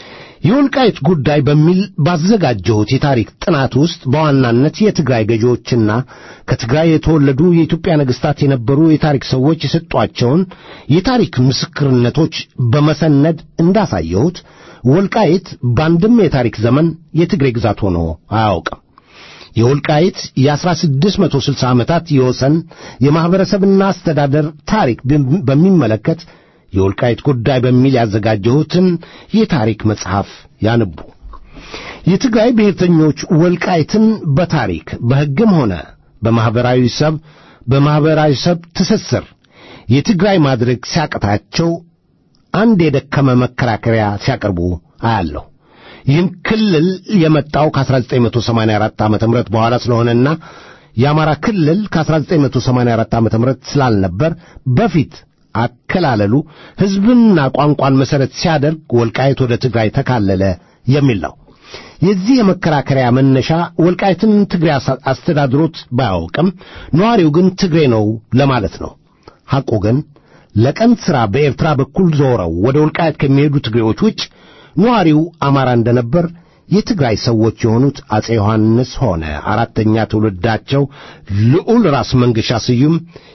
የወልቃይት ጉዳይ በሚል ባዘጋጀሁት የታሪክ ጥናት ውስጥ በዋናነት የትግራይ ገዢዎችና ከትግራይ የተወለዱ የኢትዮጵያ ነገሥታት የነበሩ የታሪክ ሰዎች የሰጧቸውን የታሪክ ምስክርነቶች በመሰነድ እንዳሳየሁት ወልቃይት በአንድም የታሪክ ዘመን የትግሬ ግዛት ሆኖ አያውቅም። የወልቃይት የ1660 ዓመታት የወሰን የማኅበረሰብና አስተዳደር ታሪክ በሚመለከት የወልቃይት ጉዳይ በሚል ያዘጋጀሁትን የታሪክ መጽሐፍ ያንቡ። የትግራይ ብሔርተኞች ወልቃይትን በታሪክ በሕግም ሆነ በማኅበራዊ ሰብ በማኅበራዊ ሰብ ትስስር የትግራይ ማድረግ ሲያቅታቸው አንድ የደከመ መከራከሪያ ሲያቀርቡ አያለሁ። ይህም ክልል የመጣው ከ1984 ዓ ም በኋላ ስለሆነና የአማራ ክልል ከ1984 ዓ ም ስላልነበር በፊት አከላለሉ ሕዝብንና ቋንቋን መሠረት ሲያደርግ ወልቃይት ወደ ትግራይ ተካለለ የሚል ነው። የዚህ የመከራከሪያ መነሻ ወልቃይትን ትግሬ አስተዳድሮት ባያውቅም ነዋሪው ግን ትግሬ ነው ለማለት ነው። ሐቁ ግን ለቀን ሥራ በኤርትራ በኩል ዞረው ወደ ወልቃይት ከሚሄዱ ትግሬዎች ውጭ ነዋሪው አማራ እንደነበር የትግራይ ሰዎች የሆኑት አፄ ዮሐንስ ሆነ አራተኛ ትውልዳቸው ልዑል ራስ መንገሻ ስዩም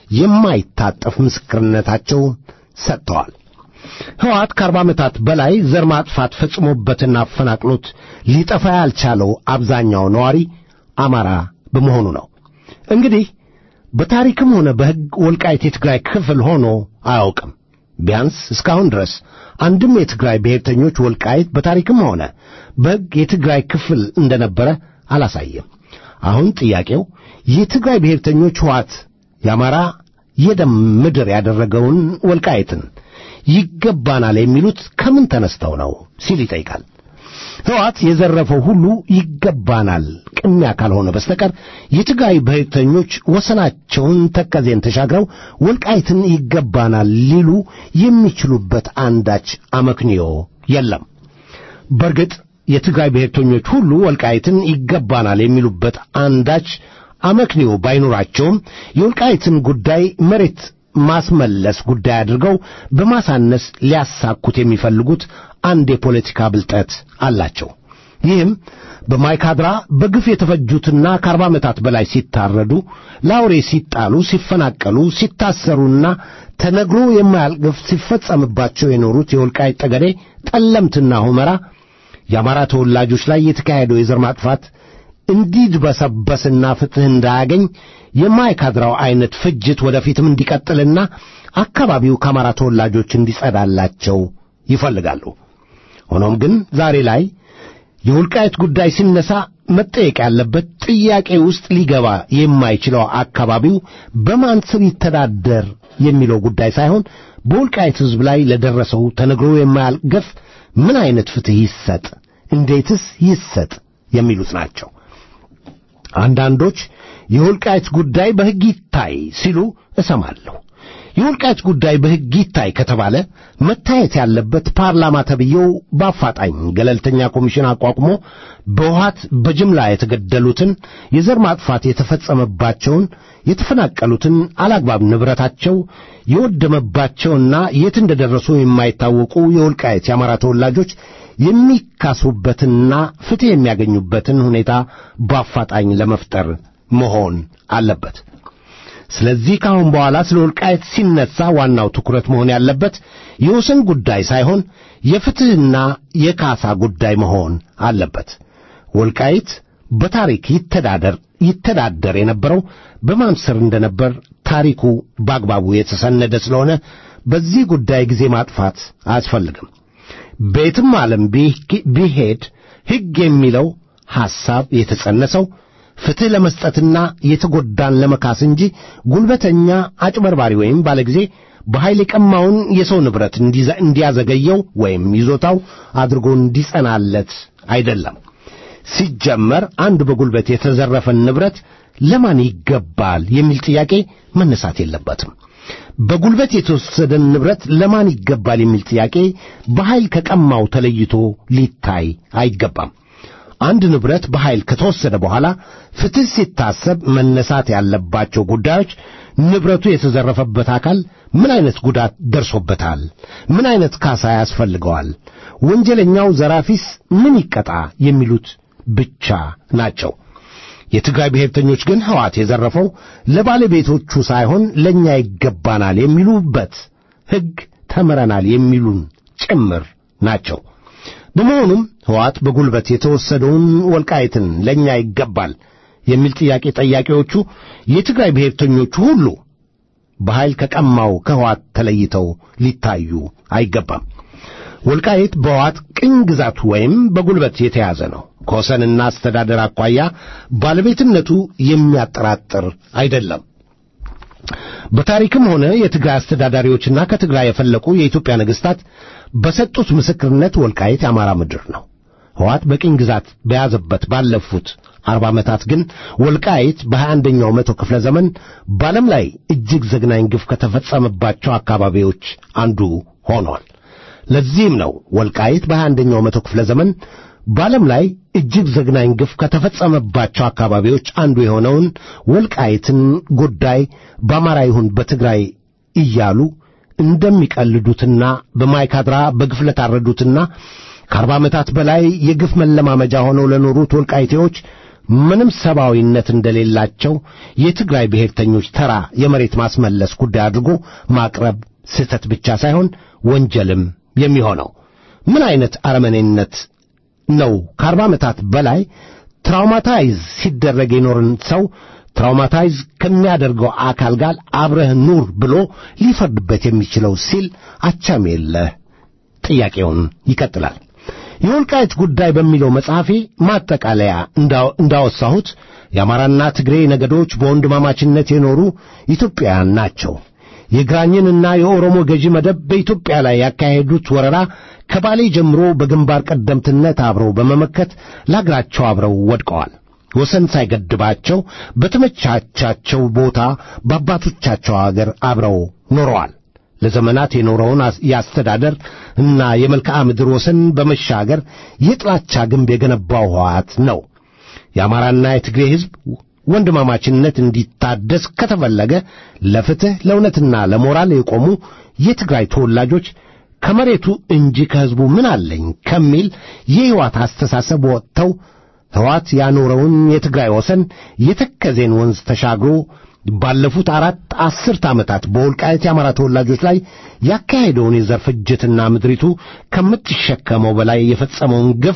የማይታጠፍ ምስክርነታቸውን ሰጥተዋል። ሕወሓት ከአርባ ዓመታት በላይ ዘር ማጥፋት ፈጽሞበትና አፈናቅሎት ሊጠፋ ያልቻለው አብዛኛው ነዋሪ አማራ በመሆኑ ነው። እንግዲህ በታሪክም ሆነ በሕግ ወልቃይት የትግራይ ክፍል ሆኖ አያውቅም። ቢያንስ እስካሁን ድረስ አንድም የትግራይ ብሔርተኞች ወልቃይት በታሪክም ሆነ በሕግ የትግራይ ክፍል እንደነበረ አላሳየም። አሁን ጥያቄው የትግራይ ብሔርተኞች ሕወሓት የአማራ የደም ምድር ያደረገውን ወልቃይትን ይገባናል የሚሉት ከምን ተነስተው ነው ሲል ይጠይቃል። ሕወሓት የዘረፈው ሁሉ ይገባናል ቅሚያ ካልሆነ በስተቀር የትግራይ ብሔርተኞች ወሰናቸውን ተከዜን ተሻግረው ወልቃይትን ይገባናል ሊሉ የሚችሉበት አንዳች አመክንዮ የለም። በእርግጥ የትግራይ ብሔርተኞች ሁሉ ወልቃይትን ይገባናል የሚሉበት አንዳች አመክንዮ ባይኖራቸውም የወልቃይትን ጉዳይ መሬት ማስመለስ ጉዳይ አድርገው በማሳነስ ሊያሳኩት የሚፈልጉት አንድ የፖለቲካ ብልጠት አላቸው። ይህም በማይካድራ በግፍ የተፈጁትና ከአርባ ዓመታት በላይ ሲታረዱ፣ ለአውሬ ሲጣሉ፣ ሲፈናቀሉ፣ ሲታሰሩና ተነግሮ የማያልቅ ግፍ ሲፈጸምባቸው የኖሩት የወልቃይት ጠገዴ፣ ጠለምትና ሁመራ የአማራ ተወላጆች ላይ የተካሄደው የዘር ማጥፋት እንዲድበሰበስና ፍትሕ እንዳያገኝ የማይካድራው ዐይነት ፍጅት ወደፊትም እንዲቀጥልና አካባቢው ከአማራ ተወላጆች እንዲጸዳላቸው ይፈልጋሉ። ሆኖም ግን ዛሬ ላይ የውልቃየት ጉዳይ ሲነሳ መጠየቅ ያለበት ጥያቄ ውስጥ ሊገባ የማይችለው አካባቢው በማን ስር ይተዳደር የሚለው ጉዳይ ሳይሆን በውልቃየት ሕዝብ ላይ ለደረሰው ተነግሮ የማያልቅ ግፍ ምን ዐይነት ፍትሕ ይሰጥ፣ እንዴትስ ይሰጥ የሚሉት ናቸው። አንዳንዶች የውልቃየት ጉዳይ በሕግ ይታይ ሲሉ እሰማለሁ። የውልቃየት ጉዳይ በሕግ ይታይ ከተባለ መታየት ያለበት ፓርላማ ተብዬው በአፋጣኝ ገለልተኛ ኮሚሽን አቋቁሞ በውሃት በጅምላ የተገደሉትን፣ የዘር ማጥፋት የተፈጸመባቸውን፣ የተፈናቀሉትን፣ አላግባብ ንብረታቸው የወደመባቸውና የት እንደደረሱ የማይታወቁ የውልቃየት የአማራ ተወላጆች የሚካሱበትና ፍትሕ የሚያገኙበትን ሁኔታ በአፋጣኝ ለመፍጠር መሆን አለበት። ስለዚህ ከአሁን በኋላ ስለ ወልቃየት ሲነሳ ዋናው ትኩረት መሆን ያለበት የወሰን ጉዳይ ሳይሆን የፍትሕና የካሳ ጉዳይ መሆን አለበት። ወልቃይት በታሪክ ይተዳደር ይተዳደር የነበረው በማን ስር እንደነበር ታሪኩ በአግባቡ የተሰነደ ስለሆነ በዚህ ጉዳይ ጊዜ ማጥፋት አያስፈልግም። ቤትም ዓለም ቢሄድ ሕግ የሚለው ሐሳብ የተጸነሰው ፍትሕ ለመስጠትና የተጎዳን ለመካስ እንጂ ጉልበተኛ አጭበርባሪ ወይም ባለጊዜ በኃይል የቀማውን የሰው ንብረት እንዲያዘገየው ወይም ይዞታው አድርጎ እንዲጸናለት አይደለም። ሲጀመር አንድ በጉልበት የተዘረፈን ንብረት ለማን ይገባል የሚል ጥያቄ መነሳት የለበትም። በጉልበት የተወሰደን ንብረት ለማን ይገባል የሚል ጥያቄ በኃይል ከቀማው ተለይቶ ሊታይ አይገባም። አንድ ንብረት በኃይል ከተወሰደ በኋላ ፍትሕ ሲታሰብ መነሳት ያለባቸው ጉዳዮች ንብረቱ የተዘረፈበት አካል ምን አይነት ጉዳት ደርሶበታል? ምን አይነት ካሳ ያስፈልገዋል? ወንጀለኛው ዘራፊስ ምን ይቀጣ? የሚሉት ብቻ ናቸው። የትግራይ ብሔርተኞች ግን ሕወሓት የዘረፈው ለባለቤቶቹ ሳይሆን ለእኛ ይገባናል የሚሉበት ሕግ ተምረናል የሚሉን ጭምር ናቸው። በመሆኑም ሕወሓት በጉልበት የተወሰደውን ወልቃይትን ለእኛ ይገባል የሚል ጥያቄ ጠያቂዎቹ የትግራይ ብሔርተኞቹ ሁሉ በኃይል ከቀማው ከሕወሓት ተለይተው ሊታዩ አይገባም። ወልቃይት በሕወሓት ቅኝ ግዛት ወይም በጉልበት የተያዘ ነው። ከወሰንና አስተዳደር አኳያ ባለቤትነቱ የሚያጠራጥር አይደለም። በታሪክም ሆነ የትግራይ አስተዳዳሪዎችና ከትግራይ የፈለቁ የኢትዮጵያ ነገሥታት በሰጡት ምስክርነት ወልቃይት የአማራ ምድር ነው። ሕወሓት በቅኝ ግዛት በያዘበት ባለፉት አርባ ዓመታት ግን ወልቃይት በሀያ አንደኛው መቶ ክፍለ ዘመን በዓለም ላይ እጅግ ዘግናኝ ግፍ ከተፈጸመባቸው አካባቢዎች አንዱ ሆኗል። ለዚህም ነው ወልቃይት በሀያ አንደኛው መቶ ክፍለ ዘመን በዓለም ላይ እጅግ ዘግናኝ ግፍ ከተፈጸመባቸው አካባቢዎች አንዱ የሆነውን ወልቃይትን ጉዳይ በአማራ ይሁን በትግራይ እያሉ እንደሚቀልዱትና በማይካድራ በግፍ ለታረዱትና ከአርባ ዓመታት በላይ የግፍ መለማመጃ ሆነው ለኖሩት ወልቃይቴዎች ምንም ሰብአዊነት እንደሌላቸው የትግራይ ብሔርተኞች ተራ የመሬት ማስመለስ ጉዳይ አድርጎ ማቅረብ ስህተት ብቻ ሳይሆን ወንጀልም የሚሆነው ምን አይነት አረመኔነት ነው? ከአርባ ዓመታት በላይ ትራውማታይዝ ሲደረግ የኖርን ሰው ትራውማታይዝ ከሚያደርገው አካል ጋር አብረህ ኑር ብሎ ሊፈርድበት የሚችለው ሲል አቻም የለህ ጥያቄውን ይቀጥላል። የወልቃይት ጉዳይ በሚለው መጽሐፌ ማጠቃለያ እንዳወሳሁት የአማራና ትግሬ ነገዶች በወንድማማችነት የኖሩ ኢትዮጵያውያን ናቸው። የግራኝንና የኦሮሞ ገዢ መደብ በኢትዮጵያ ላይ ያካሄዱት ወረራ ከባሌ ጀምሮ በግንባር ቀደምትነት አብረው በመመከት ለአገራቸው አብረው ወድቀዋል። ወሰን ሳይገድባቸው በተመቻቻቸው ቦታ በአባቶቻቸው አገር አብረው ኖረዋል። ለዘመናት የኖረውን የአስተዳደር እና የመልክዓ ምድር ወሰን በመሻገር የጥላቻ ግንብ የገነባው ሕወሓት ነው። የአማራና የትግሬ ሕዝብ ወንድማማችነት እንዲታደስ ከተፈለገ ለፍትሕ ለእውነትና ለሞራል የቆሙ የትግራይ ተወላጆች ከመሬቱ እንጂ ከሕዝቡ ምን አለኝ ከሚል የሕይወት አስተሳሰብ ወጥተው ሕወሓት ያኖረውን የትግራይ ወሰን የተከዜን ወንዝ ተሻግሮ ባለፉት አራት አስርት ዓመታት በወልቃየት የአማራ ተወላጆች ላይ ያካሄደውን የዘር ፍጅትና ምድሪቱ ከምትሸከመው በላይ የፈጸመውን ግፍ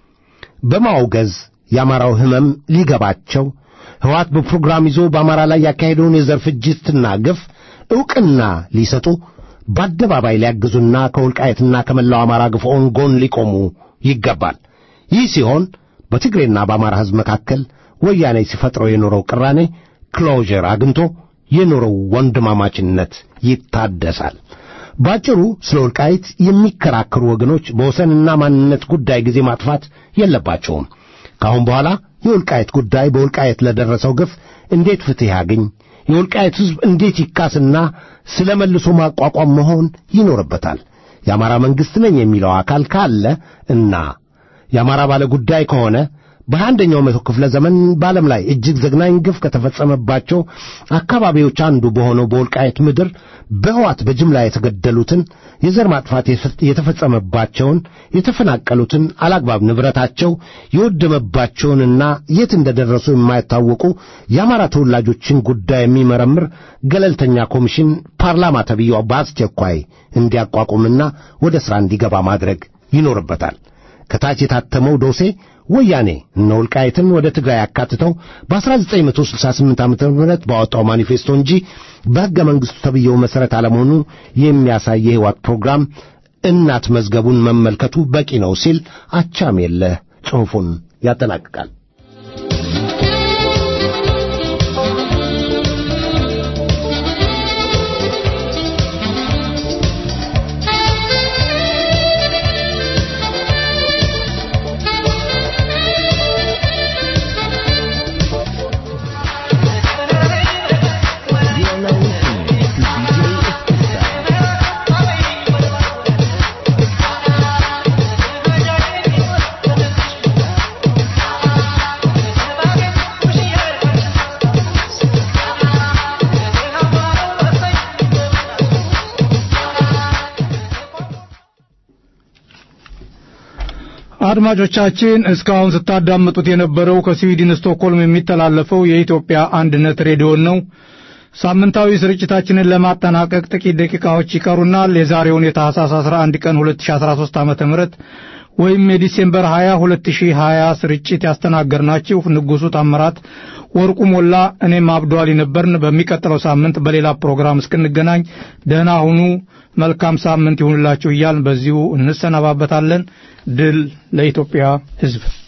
በማውገዝ የአማራው ሕመም ሊገባቸው ሕወሓት በፕሮግራም ይዞ በአማራ ላይ ያካሄደውን የዘር ፍጅትና ግፍ ዕውቅና ሊሰጡ በአደባባይ ሊያግዙና ከወልቃየትና ከመላው አማራ ግፍዖን ጎን ሊቆሙ ይገባል። ይህ ሲሆን በትግሬና በአማራ ሕዝብ መካከል ወያኔ ሲፈጥረው የኖረው ቅራኔ ክሎዥር አግኝቶ የኖረው ወንድማማችነት ይታደሳል። ባጭሩ ስለ ወልቃይት የሚከራከሩ ወገኖች በወሰንና ማንነት ጉዳይ ጊዜ ማጥፋት የለባቸውም። ከአሁን በኋላ የወልቃየት ጉዳይ በወልቃየት ለደረሰው ግፍ እንዴት ፍትሕ ያገኝ፣ የወልቃየት ሕዝብ እንዴት ይካስና ስለ መልሶ ማቋቋም መሆን ይኖርበታል። የአማራ መንግሥት ነኝ የሚለው አካል ካለ እና የአማራ ባለ ጉዳይ ከሆነ በሃያ አንደኛው መቶ ክፍለ ዘመን በዓለም ላይ እጅግ ዘግናኝ ግፍ ከተፈጸመባቸው አካባቢዎች አንዱ በሆነው በወልቃየት ምድር በሕወሓት በጅምላ የተገደሉትን፣ የዘር ማጥፋት የተፈጸመባቸውን፣ የተፈናቀሉትን፣ አላግባብ ንብረታቸው የወደመባቸውንና የት እንደደረሱ የማይታወቁ የአማራ ተወላጆችን ጉዳይ የሚመረምር ገለልተኛ ኮሚሽን ፓርላማ ተብዬው በአስቸኳይ እንዲያቋቁምና ወደ ሥራ እንዲገባ ማድረግ ይኖርበታል። ከታች የታተመው ዶሴ ወያኔ እነ ወልቃይትን ወደ ትግራይ ያካትተው በ1968 ዓ ም ባወጣው ማኒፌስቶ እንጂ በሕገ መንግሥቱ ተብዬው መሠረት አለመሆኑ የሚያሳይ የሕይወት ፕሮግራም እናት መዝገቡን መመልከቱ በቂ ነው ሲል አቻም የለህ ጽሑፉን ያጠናቅቃል። አድማጮቻችን እስካሁን ስታዳምጡት የነበረው ከስዊድን ስቶክሆልም የሚተላለፈው የኢትዮጵያ አንድነት ሬዲዮን ነው። ሳምንታዊ ስርጭታችንን ለማጠናቀቅ ጥቂት ደቂቃዎች ይቀሩናል። የዛሬውን የታህሳስ 11 ቀን 2013 ዓ.ም ወይም የዲሴምበር 20 2020 ስርጭት ያስተናገርናችሁ ንጉሱ ታምራት፣ ወርቁ ሞላ፣ እኔም አብዷሊ ነበርን። በሚቀጥለው ሳምንት በሌላ ፕሮግራም እስክንገናኝ ደህና ሁኑ። መልካም ሳምንት ይሁንላችሁ እያልን በዚሁ እንሰነባበታለን። ድል ለኢትዮጵያ ሕዝብ።